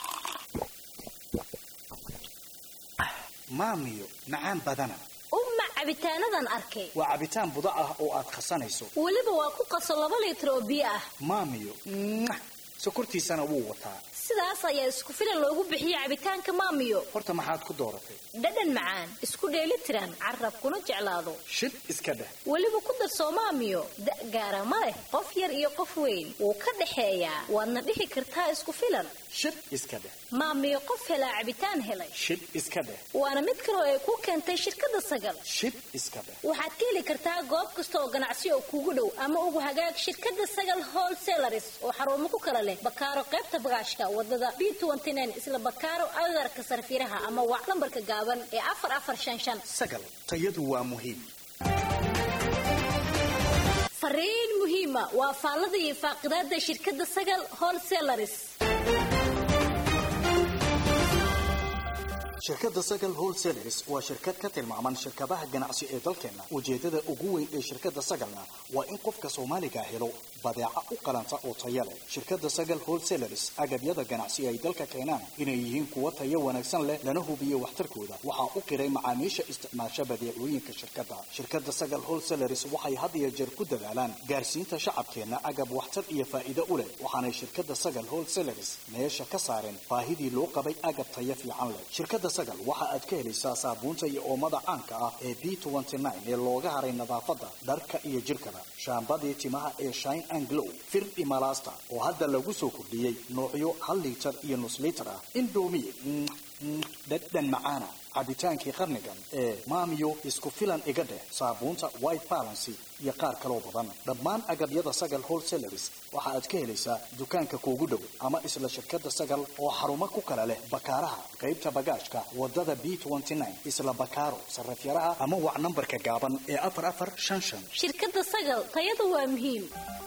maamiyo macaan badana
u mac cabitaanadan arkay
waa cabitaan buda ah oo aad khasanayso
weliba waa ku qaso laba liitar oo biyo ah
maamiyo mwah, sokortiisana wuu wataa
sidaas ayaa isku filan loogu bixiyey cabitaanka maamiyo
horta maxaad ku dooratay
dhadhan macaan isku dheeli tiran carabkuna jeclaado
shid iska dheh
weliba ku darsoo maamiyo da' gaara ma leh qof yar iyo qof weyn wuu ka dhexeeyaa waadna dhihi kartaa isku filan
shid iska dheh
maamiyo qof helaa cabitaan helay
shid iska dheh
waana mid kaloo ay ku keentay shirkadda sagal
shid iska dheh
waxaad ka heli kartaa goob kasta oo ganacsi oo kuugu dhow ama ugu hagaag shirkadda sagal wholesalaris oo xarumo ku kala leh bakaaro qaybta bagaashka wadada b isla bakaaro agarka sarfiraha ama waac lambarka gaaban ee afar afar shan shan
sagal tayadu waa muhiim
fariin muhiima waa faallada iyo faaqidaada shirkadda sagal wholesalaris
shirkadda sagal wholesalers waa shirkad ka tilmaaman shirkadaha ganacsi ee dalkeenna ujeedada ugu weyn ee shirkadda sagalna waa in qofka soomaaliga helo badeeca u qalanta oo taya leh shirkadda sagal wholesalers agabyada ganacsi ay dalka keenaan inay yihiin kuwo tayo wanaagsan leh lana hubiyo waxtarkooda waxaa u qiray macaamiisha isticmaasha badeecooyinka shirkadda shirkadda sagal wholesalers waxay had iyo jeer ku dadaalaan gaarsiinta shacabkeenna agab waxtar iyo faa'iido u leh waxaanay shirkadda sagal wholesalers meesha ka saareen baahidii loo qabay agab tayo fiican leh shirkadda sagal waxa aad ka helaysaa saabuunta iyo oomada caanka ah ee b ee looga haray nadaafadda dharka iyo jirkaba shaambadii timaha ee shine and glow fir imalasta oo hadda lagu soo kordhiyey noocyo hal liitar iyo nus liitar ah indomi dhadhan macaana cabitaankii qarnigan ee maamiyo isku filan iga dheh saabuunta white balancy iyo qaar kaloo badan dhammaan agabyada sagal wholesalers waxa aad ka helaysaa dukaanka kuugu dhow ama isla shirkadda sagal oo xarumo ku kala leh bakaaraha qaybta bagaashka wadada b isla bakaaro sarafyaraha ama wac nambarka gaaban ee afar afar shan shan
shirkadda sagal tayadu waa muhiim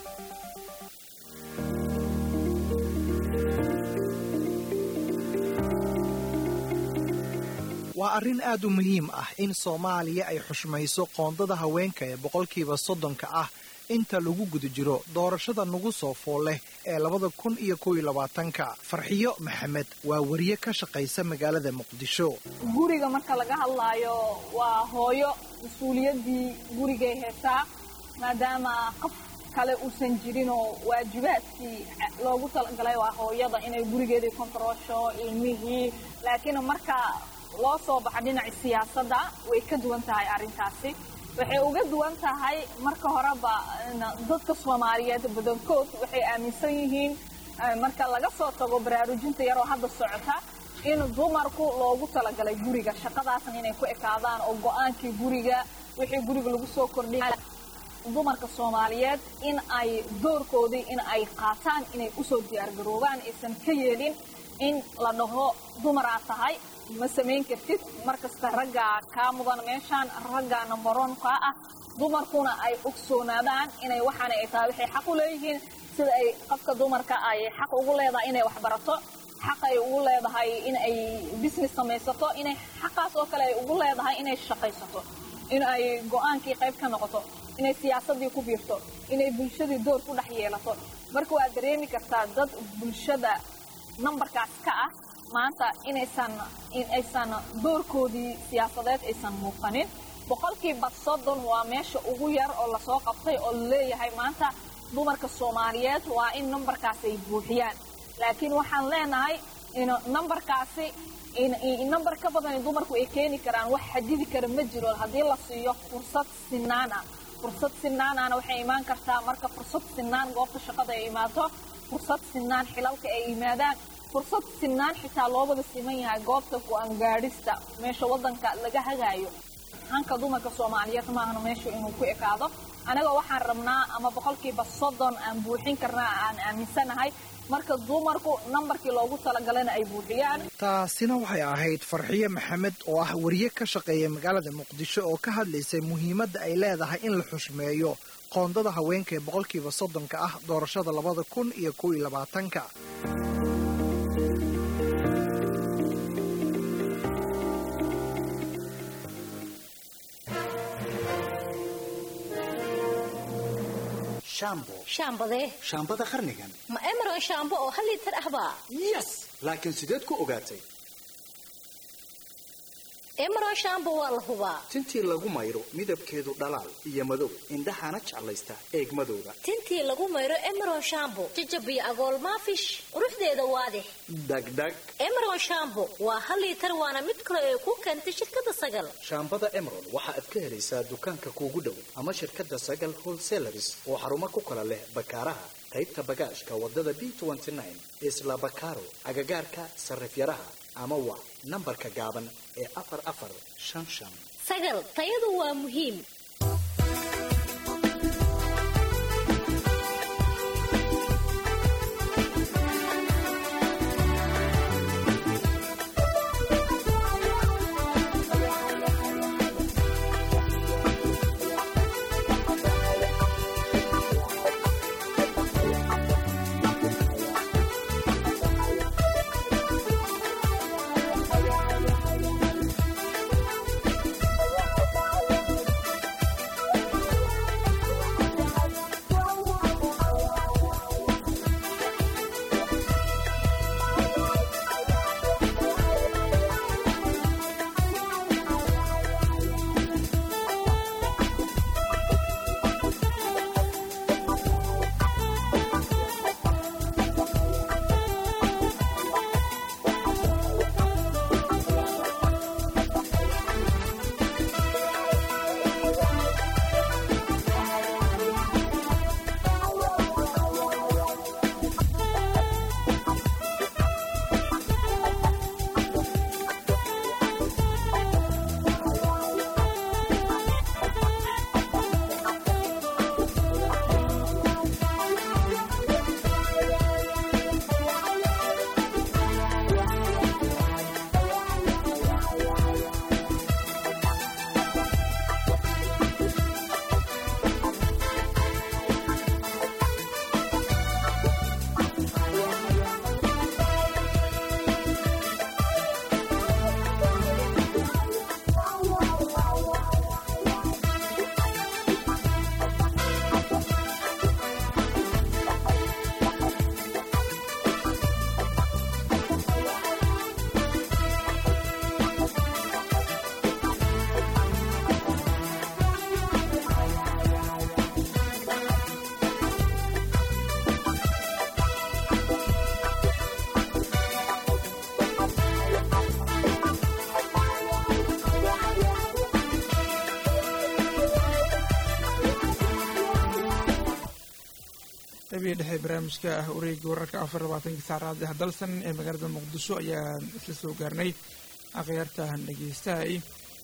waa arrin aad u muhiim ah in soomaaliya ay xushmayso qoondada haweenka ee boqolkiiba soddonka ah inta lagu guda jiro doorashada nagu soo fool leh ee labada kun iyo kow iyo labaatanka farxiyo maxamed waa wariye ka shaqaysa magaalada muqdisho
guriga marka laga hadlaayo waa hooyo mas-uuliyaddii gurigay heesaa maadaama qof kale uusan jirinoo waajibaadkii loogu talagalay waa hooyada inay gurigeedii kontaroosho ilmihii laakiin marka loo soo baxa dhinaca siyaasadda way ka duwan tahay arrintaasi waxay uga duwan tahay marka horeba dadka soomaaliyeed badankood waxay aaminsan yihiin marka laga soo tago baraarujinta yaroo hadda socota in dumarku loogu talagalay guriga shaqadaasna inay ku ekaadaan oo go-aankii guriga wixii guriga lagu soo kordhiya dumarka soomaaliyeed in ay doorkoodii in ay qaataan inay usoo diyaargaroobaan aysan ka yeelin in la dhaho dumaraa tahay ma samayn kartid markasta raggaa kaa mudan meeshaan raggaa nambaroon kaa ah dumarkuna ay ogsoonaadaan inay waxaana ay tahay waxay xaq u leeyihiin sida ay qofka dumarka ay xaq ugu leedahay inay waxbarato xaq ay ugu leedahay in ay business samaysato inay xaqaas oo kale ay ugu leedahay inay shaqaysato in ay go-aankii qayb ka noqoto inay siyaasadii ku biirto inay bulshadii door ku dhex yeelato marka waad dareemi kartaa dad bulshada nambarkaas ka ah maanta inaysan in aysan doorkoodii siyaasadeed aysan muuqanin boqolkiiba soddon waa meesha ugu yar oo lasoo qabtay oo laleeyahay maanta dumarka soomaaliyeed waa in nambarkaas ay buuxiyaan laakiin waxaan leenahay in nambarkaasi nambar ka badan dumarku ay keeni karaan wax xadidi kara ma jiro haddii la siiyo fursad sinaan ah fursad sinaanana waxay imaan kartaa marka fursad sinaan goobta shaqada ay imaato fursad sinaan xilalka ay yimaadaan fursad sinaan xitaa loobada siman yahay goobta go-aan gaadhista meesha wadanka laga hagaayo hanka dumarka soomaaliyeed maahna meeshu inuu ku ekaado anaga waxaan rabnaa ama boqolkiiba soddon aan buuxin karnaa aan aaminsanahay marka dumarku nambarkii loogu talagalana ay buuxiyaan
taasina waxay ahayd farxiyo maxamed oo ah wariye ka shaqeeya magaalada muqdisho oo ka hadlaysay muhiimadda ay leedahay in la xushmeeyo qoondada haweenka ee boqolkiiba soddonka ah doorashada labada kun iyo kow iyo labaatanka
shambo
shaambadee
shaambada qarnigan
ma emeron shaambo oo hal liitar ahbaa
yes laakiin sideed ku ogaatay
emeron shambo waa la hubaa
tintii lagu mayro midabkeedu dhalaal iyo madow indhahana jeclaysta eegmadooda
tintii lagu mayro emeron shambo jajab iyo agool maafish quruxdeeda waadix
dhagdhag
emeron shambo waa hal liitar waana mid kale ee ku keentay shirkadda sagal
shaambada emerald waxa aad ka helaysaa dukaanka kuugu dhow ama shirkadda sagal wholesalaris oo xarumo ku kala leh bakaaraha qaybta bagaashka wadada b isla bakaaro agagaarka sarifyaraha ama waa nambarka gaaban ee afar afar shan shan
sagal tayadu waa muhiim
qabiya dhexe barnaamijka ah wareegga wararka afar labaatanka saacraad ah dalsan ee magaalada muqdisho ayaan isla soo gaarnay akhyaartahan dhegeystahay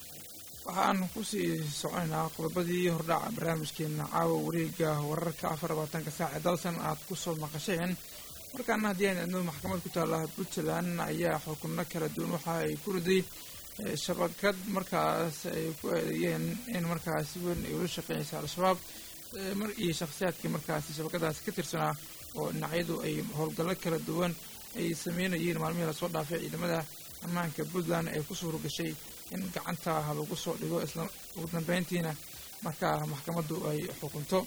waxaan kusii soconaynaa qodobadii hordhaca barnaamijkeena caawa wareegga wararka afar labaatanka saac ee dalsan aad kusoo maqasheen markaana haddii aan idno maxkamad ku taalla puntland ayaa xukunno kala duwan waxa ay ku riday shabakad markaas ay ku eedeeyeen in markaas si weyn ay ula shaqeynaysa al-shabaab mar iyo shakhsiyaadkii markaasi shabakadaasi ka tirsanaa oo dhinacyadu ay howlgallo kala duwan ay sameynayeen maalmihii lasoo dhaafay ciidamada ammaanka puntland ay ku suura gashay in gacanta lagu soo dhigo isla ugu dambeyntiina markaa maxkamaddu ay xukunto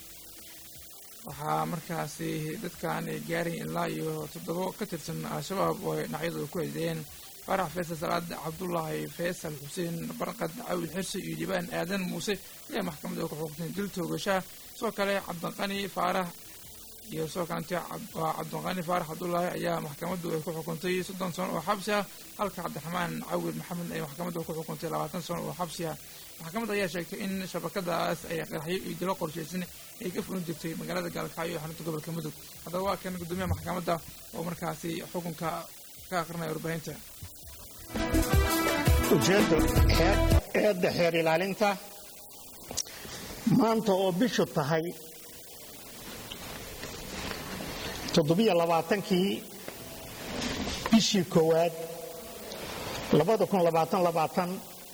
waxaa markaasi dadkan ay gaarayn ilaa iyo toddobo ka tirsan al-shabaab oo ay dhinacyadu ku eedeeyeen farax faysal salaad cabdulaahi faysal xuseen barqad cawil xirsi iyo dhibaan aadan muuse ayaa maxkamadda ku xukuntay dil toogashaa sidoo kale cabdiqani faarax iyo sidoo kalente waa cabdiqani faarax cabdulaahi ayaa maxkamaddu ay ku xukuntay soddon sano oo xabsi ah halka cabdiraxmaan cawil maxamed ay maxkamaddu ku xukuntay labaatan sano oo xabsi ah maxkamadda ayaa sheegtay in shabakadaas ay qaraxyo iyo dilo qorshaysan ay ka fulin jirtay magaalada gaalkacyo ee xarunta gobolka mudug haddaba waa kan gudoomiyaha maxkamadda oo markaasi xukunka ka aqrinaya warbaahinta
ujeeddo eedda xeer ilaalinta maanta oo bishu tahay toddobiyo labaatankii bishii koowaad labada kun labaatan labaatan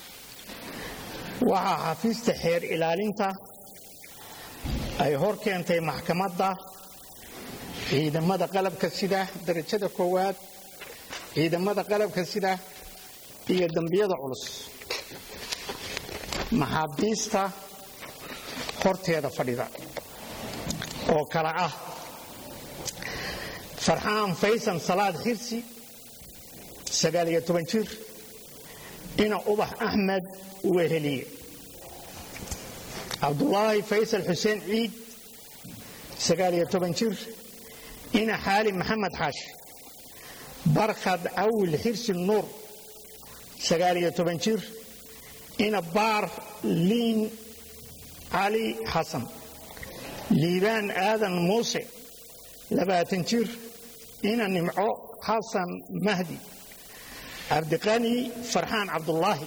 waxaa xafiista xeer ilaalinta ay hor keentay maxkamadda ciidamada qalabka sida darajada koowaad ciidamada qalabka sida iyo dembiyada culus maxaabiista horteeda fadhida oo kale ah farxaan faysan salaad xirsi sagaaliyo toban jir ina ubax axmed weheliye cabdulaahi faysal xuseen ciid sagaaliyo toban jir ina xaali maxamed xaashi barkhad cawil xirsi nuur sagaaliyo toban jir ina baar liin cali xasan liibaan aadan muuse labaatan jir ina nimco xasan mahdi cabdiqani farxaan cabdulaahi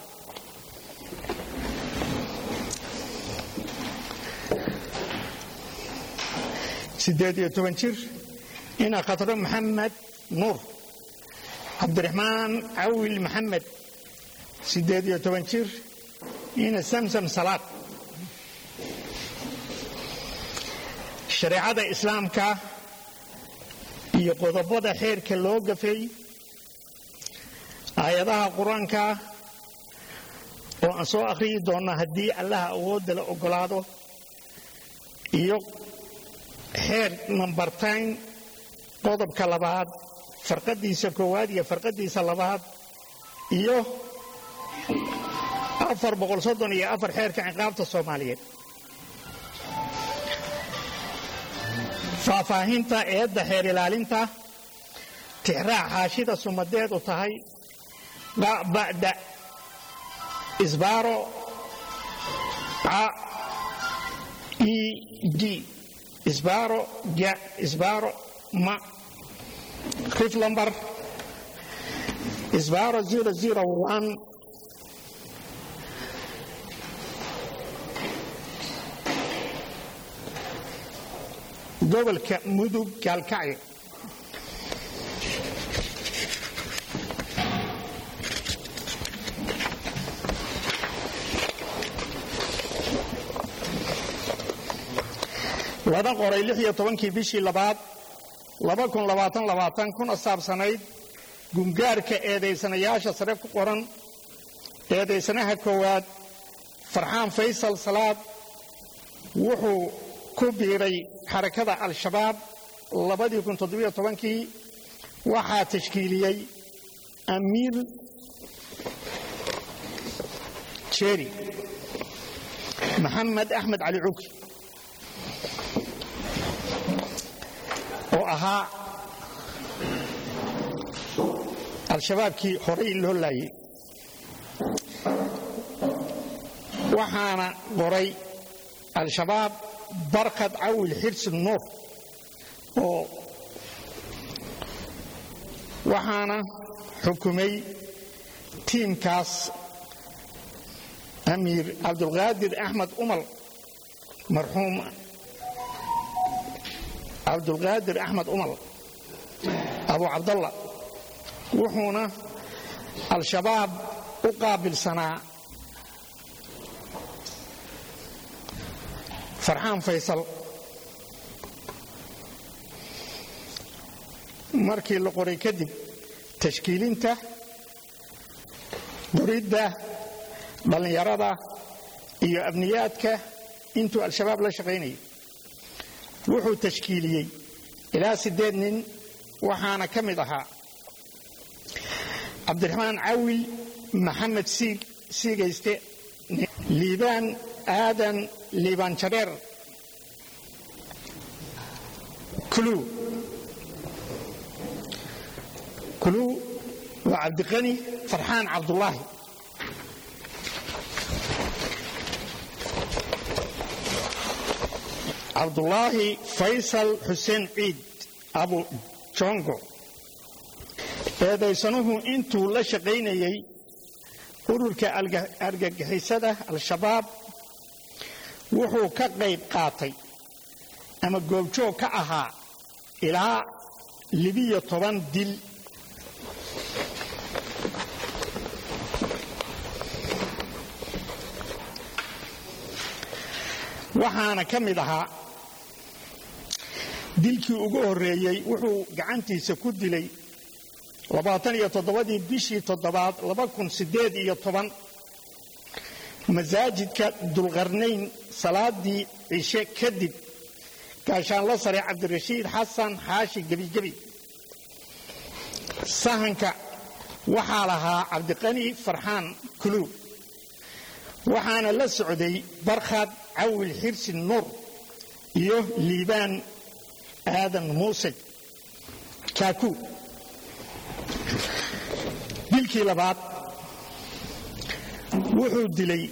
siddeed iyo toban jir ina khatro maxamed nuur cabdiraxmaan cawil maxamed siddeed iyo toban jir ina samsam salaad shareecada islaamka iyo qodobada xeerka loo gafay aayadaha qur-aanka oo aan soo akhriyi doonna haddii allaha awoodda la oggolaado iyo xeer nambartayn qodobka labaad farqadiisa koowaad iyo farqadiisa labaad iyo afar boqol soddon iyo afar xeerka ciqaabta soomaaliyeed faahfaahinta eedda xeer ilaalinta tixraac xaashida sumadeedu tahay ba'da isbaaro ca e g isbaaro ja isbaaro ma rif lambar isbaaro zero zero one gobolka mudug gaalkacyo lana qoray lix iyo tobankii bishii labaad laba kun labaatan labaatan kuna saabsanayd gungaarka eedaysanayaasha sare ku qoran eedaysanaha koowaad farxaan faysal salaad wuxuu ku biiray xarakada al-shabaab labadii kun toddobiyo tobankii waxaa tashkiiliyey amiir jeeri maxamed axmed cali cuki oo ahaa al-shabaabkii horay loo laayay waxaana qoray al-shabaab barkad cawil xirsi nuur oo waxaana xukumay tiimkaas amiir cabdulqaadir axmed umal marxuum cabdulqaadir axmed umal abu cabdalla wuxuuna al-shabaab u qaabilsanaa farxaan faysal markii la qoray kadib tashkiilinta qoridda dhallinyarada iyo abniyaadka intuu al-shabaab la shaqaynayay wuxuu tashkiiliyey ilaa siddeed nin waxaana ka mid ahaa cabdiraxmaan cawil maxamed siigayste liibaan aadan liibaan jareer kuluu kuluu waa cabdiqani farxaan cabdulaahi cabdulaahi faysal xuseen ciid abu jongo eedaysanuhu intuu la shaqaynayay ururka argagixisada al-shabaab wuxuu ka qayb qaatay ama goobjoog ka ahaa ilaa libiyo toban dil waxaana ka mid ahaa dilkii ugu horreeyey wuxuu gacantiisa ku dilay labaatan iyo toddobadii bishii toddobaad laba kun siddeed iyo toban masaajidka dulqarnayn salaadii cishe kadib gaashaanla sare cabdirashiid xasan xaashi gebigebi sahanka waxaa lahaa cabdiqani farxaan kuluw waxaana la socday barkhad cawil xirsi nuur iyo liibaan aadan muuse kaaku dilkii labaad wuxuu dilay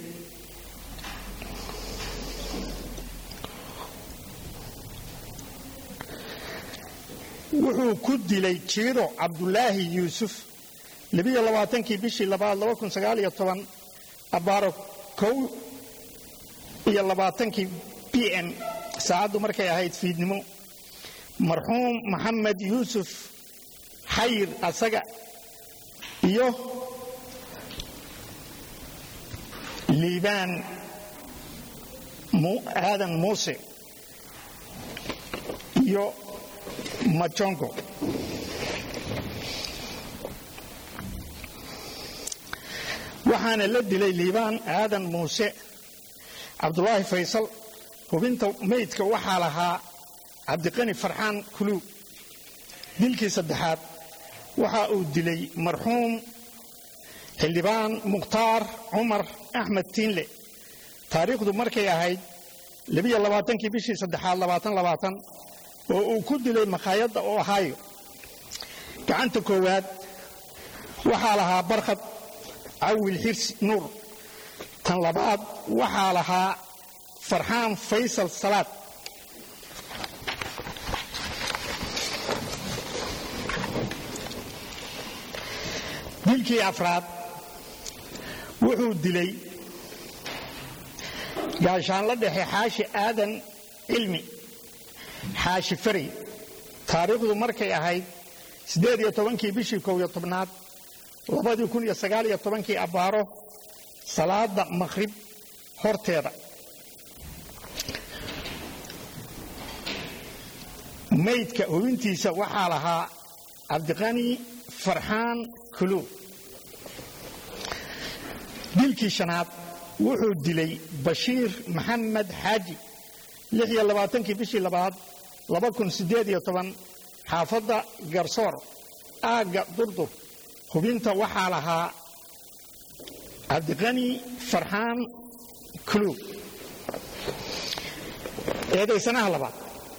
wuxuu ku dilay jiiro cabdulaahi yuusuf labiyo labaatankii bishii labaad laba kun sagaal iyo toban abaaro kow iyo labaatankii b m saacaddu markay ahayd fiidnimo marxuum maxamed yuusuf xayir asaga iyo liibaan aadan muuse iyo majongo waxaana la dilay liibaan aadan muuse cabdulaahi faysal hubinta meydka waxaa lahaa cabdiqani farxaan kuluw dilkii saddexaad waxa uu dilay marxuum xildhibaan mukhtaar cumar axmed tiinle taariikhdu markay ahayd labiyo labaatankii bishii saddexaad labaatan labaatan oo uu ku dilay makhaayadda ohaayo gacanta koowaad waxaa lahaa barkhad cawil xirsi nuur tan labaad waxaa lahaa farxaan faysal salaad dilkii afraad wuxuu dilay gaashaanla dhexe xaashi aadan cilmi xaashi fari taariikhdu markay ahayd siddeed iyo tobankii bishii kow iyo tobnaad labadii kun iyo sagaal iyo tobankii abbaaro salaada maqhrib horteeda maydka hubintiisa waxaa lahaa cabdiqani farxaan kuluw dilkii shanaad wuxuu dilay bashiir maxamed xaaji lix iyo labaatankii bishii labaad laba kun siddeed iyo toban xaafadda garsoor aagga durdur hubinta waxaa lahaa cabdiqani farxaan kuluw eedaysanaha labaad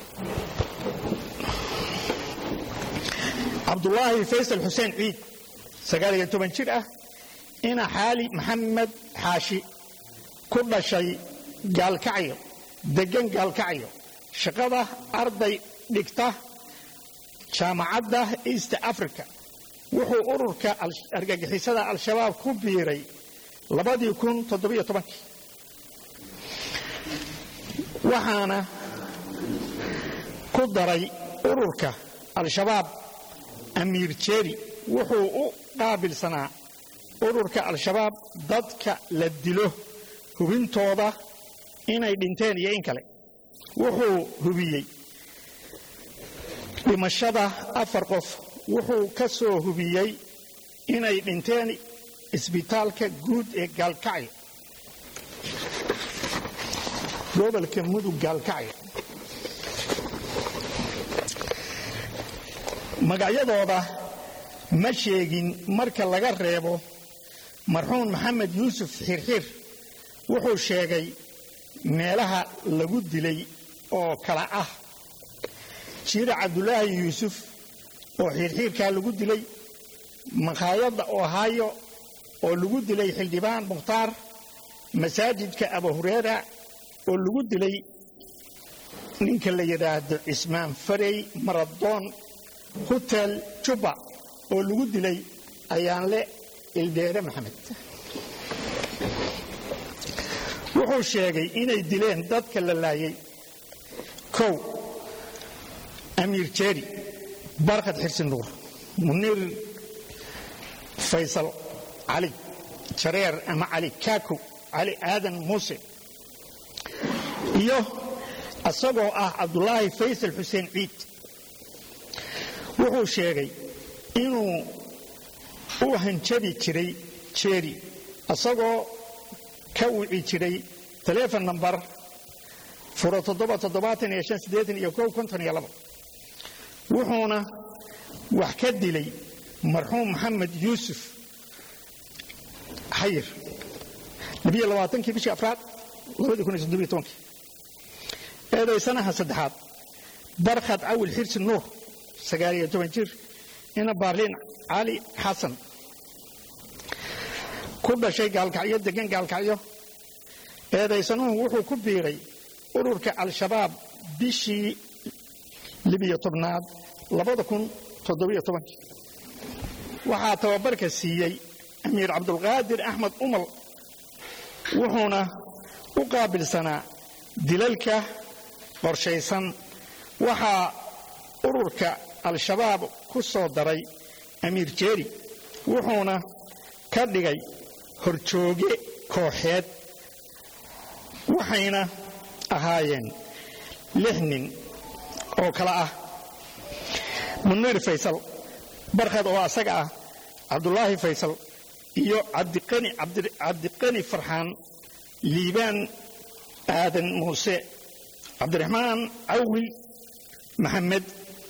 cabdulaahi faysal xuseen ciid sagaal iyo toban jir ah ina xaali maxamed xaashi ku dhashay gaalkacyo deggan gaalkacyo shaqada arday dhigta jaamacadda east africa wuxuu ururka argagixisada al-shabaab ku biiray labadii kun toddobiyo tobankii waxaana ku daray ururka al-shabaab amiir jeeri wuxuu u qaabilsanaa ururka al-shabaab dadka la dilo hubintooda inay dhinteen iyo in kale wuxuu hubiyey dhimashada afar qof wuxuu ka soo hubiyey inay dhinteen isbitaalka guud ee gaalkacyo gobolka mudug gaalkacyo magacyadooda ma sheegin marka laga reebo marxuum maxamed yuusuf xirxir wuxuu sheegay meelaha lagu dilay oo kala ah jiira cabdulaahi yuusuf oo xiirxiirkaa lagu dilay makhaayadda ohaayo oo lagu dilay xildhibaan mukhtaar masaajidka abu hureera oo lagu dilay ninka la yidhaahdo cismaan farey maradoon hotel jubba oo lagu dilay ayaanle ildheere maxamed wuxuu sheegay inay dileen dadka la laayay kow amiir jeeri barkhad xirsi nuur muniir faysal cali jareer ama cali kaakow cali aadan muuse iyo isagoo ah cabdulaahi faysal xuseen ciid wuxuu sheegay inuu u hanjabi jiray jeeri isagoo ka wici jiray telefon nambar furo wuxuuna wax ka dilay marxuum maxamed yuusuf xayir labiyo labaatankii bishii afraad labadii kun iyo toddobiyo tobankii eedaysanaha saddexaad barkhad cawil xirsi nuur sagaal iyo toban jir ina baarliin cali xasan ku dhashay gaalkacyo degan gaalkacyo eedaysanuhu wuxuu ku biiray ururka al-shabaab bishii libiyo tobnaad labada kun toddobiyo tobankii waxaa tababarka siiyey amiir cabdulqaadir axmed umal wuxuuna u qaabilsanaa dilalka qorshaysan waxaa ururka al-shabaab ku soo daray amiir jeeri wuxuuna ka dhigay horjooge kooxeed waxayna ahaayeen lix nin oo kale ah muniir faysal barkhad oo asaga ah cabdulaahi faysal iyo cabdiqani farxaan liibaan aadan muuse cabdiraxmaan cawil maxamed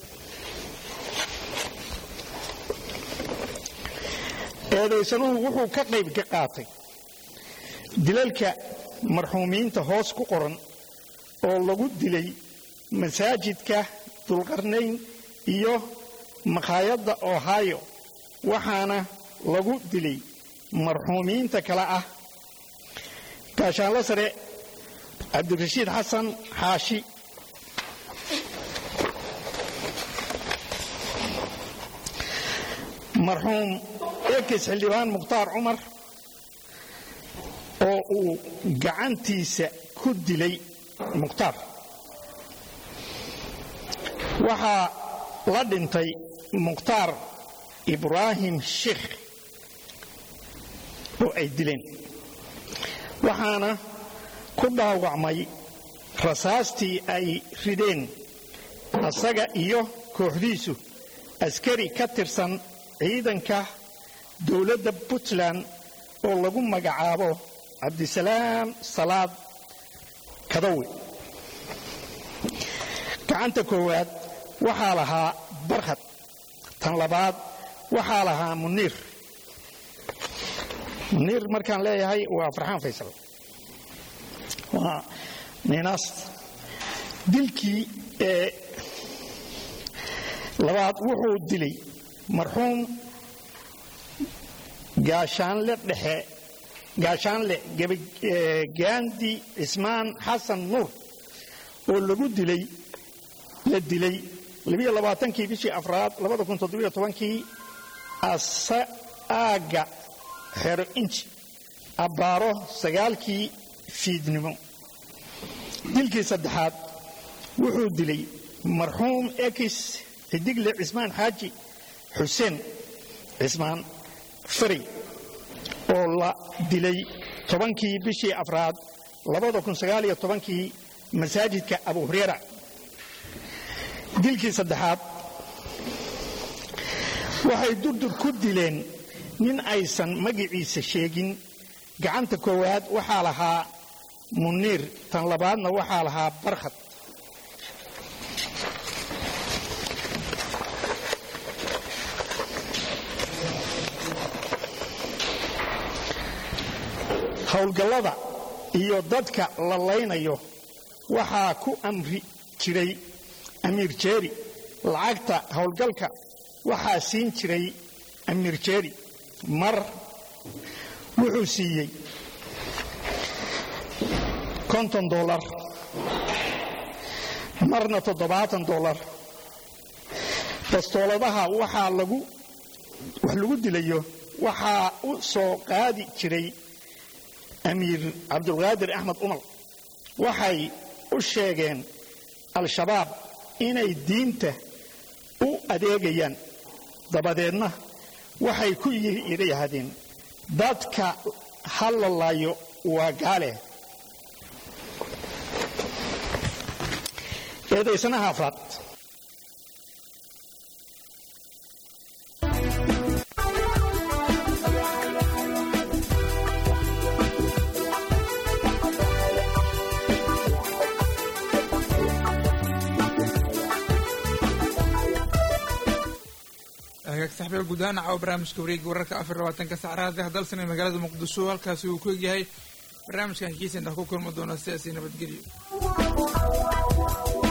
eedaysanuhu wuxuu ka qayb ka qaatay dilalka marxuumiinta hoos ku qoran oo lagu dilay masaajidka dulqarnayn iyo makhaayadda ohio waxaana lagu dilay marxuumiinta kale ah gaashaanlo sare cabdirashiid xasan xaashi marxuum ekis xildhibaan mukhtaar cumar oo uu gacantiisa ku dilay mukhtaar waxaa la dhintay mukhtaar ibraahim sheikh oo ay dileen waxaana ku dhaawacmay rasaastii ay rideen asaga iyo kooxdiisu askari ka tirsan ciidanka dowladda puntland oo lagu magacaabo cabdisalaam salaad kadawe gacanta koowaad waxaa lahaa barkhad tan labaad waxaa lahaa muniir muniir markaan leeyahay waa farxaan faysal waa ninaas dilkii ee labaad wuxuu dilay marxuum gaashaanle dhexe gaashaanle gaandi cismaan xasan nuur oo lagu dilay la dilay labiyo labaatankii bishii afraad labada kun toddobiyo tobankii aagga xero inji abbaaro sagaalkii fiidnimo dilkii saddexaad wuxuu dilay marxuum ekis xidigle cismaan xaaji xuseen cismaan faray oo la dilay tobankii bishii afraad labada kun sagaaliyo tobankii masaajidka abu hureyra dilkii saddexaad waxay durdur ku dileen nin aysan magiciisa sheegin gacanta koowaad waxaa lahaa muniir tan labaadna waxaa lahaa barkhad howlgallada iyo dadka la laynayo waxaa ku amri jiray amiir jeeri lacagta howlgalka waxaa siin jiray amiir jeeri mar wuxuu siiyey konton dolar marna toddobaatan dolar bastooladaha waxaa lagu wax lagu dilayo waxaa u soo qaadi jiray amiir cabdulqaadir axmed umar waxay u sheegeen al-shabaab inay diinta u adeegayaan dabadeedna waxay ku yidhaahdeen dadka ha la laayo waa gaale eedaysanaha afraad
hagaag saxbiga guud ahaan caawa barnaamijka wareega wararka afar labaatanka sacraada dalsan ee magaalada muqdisho halkaasi uu ku egyahay barnaamijkan kiisa intaa ku kulmi doona sidaasi nabadgelyo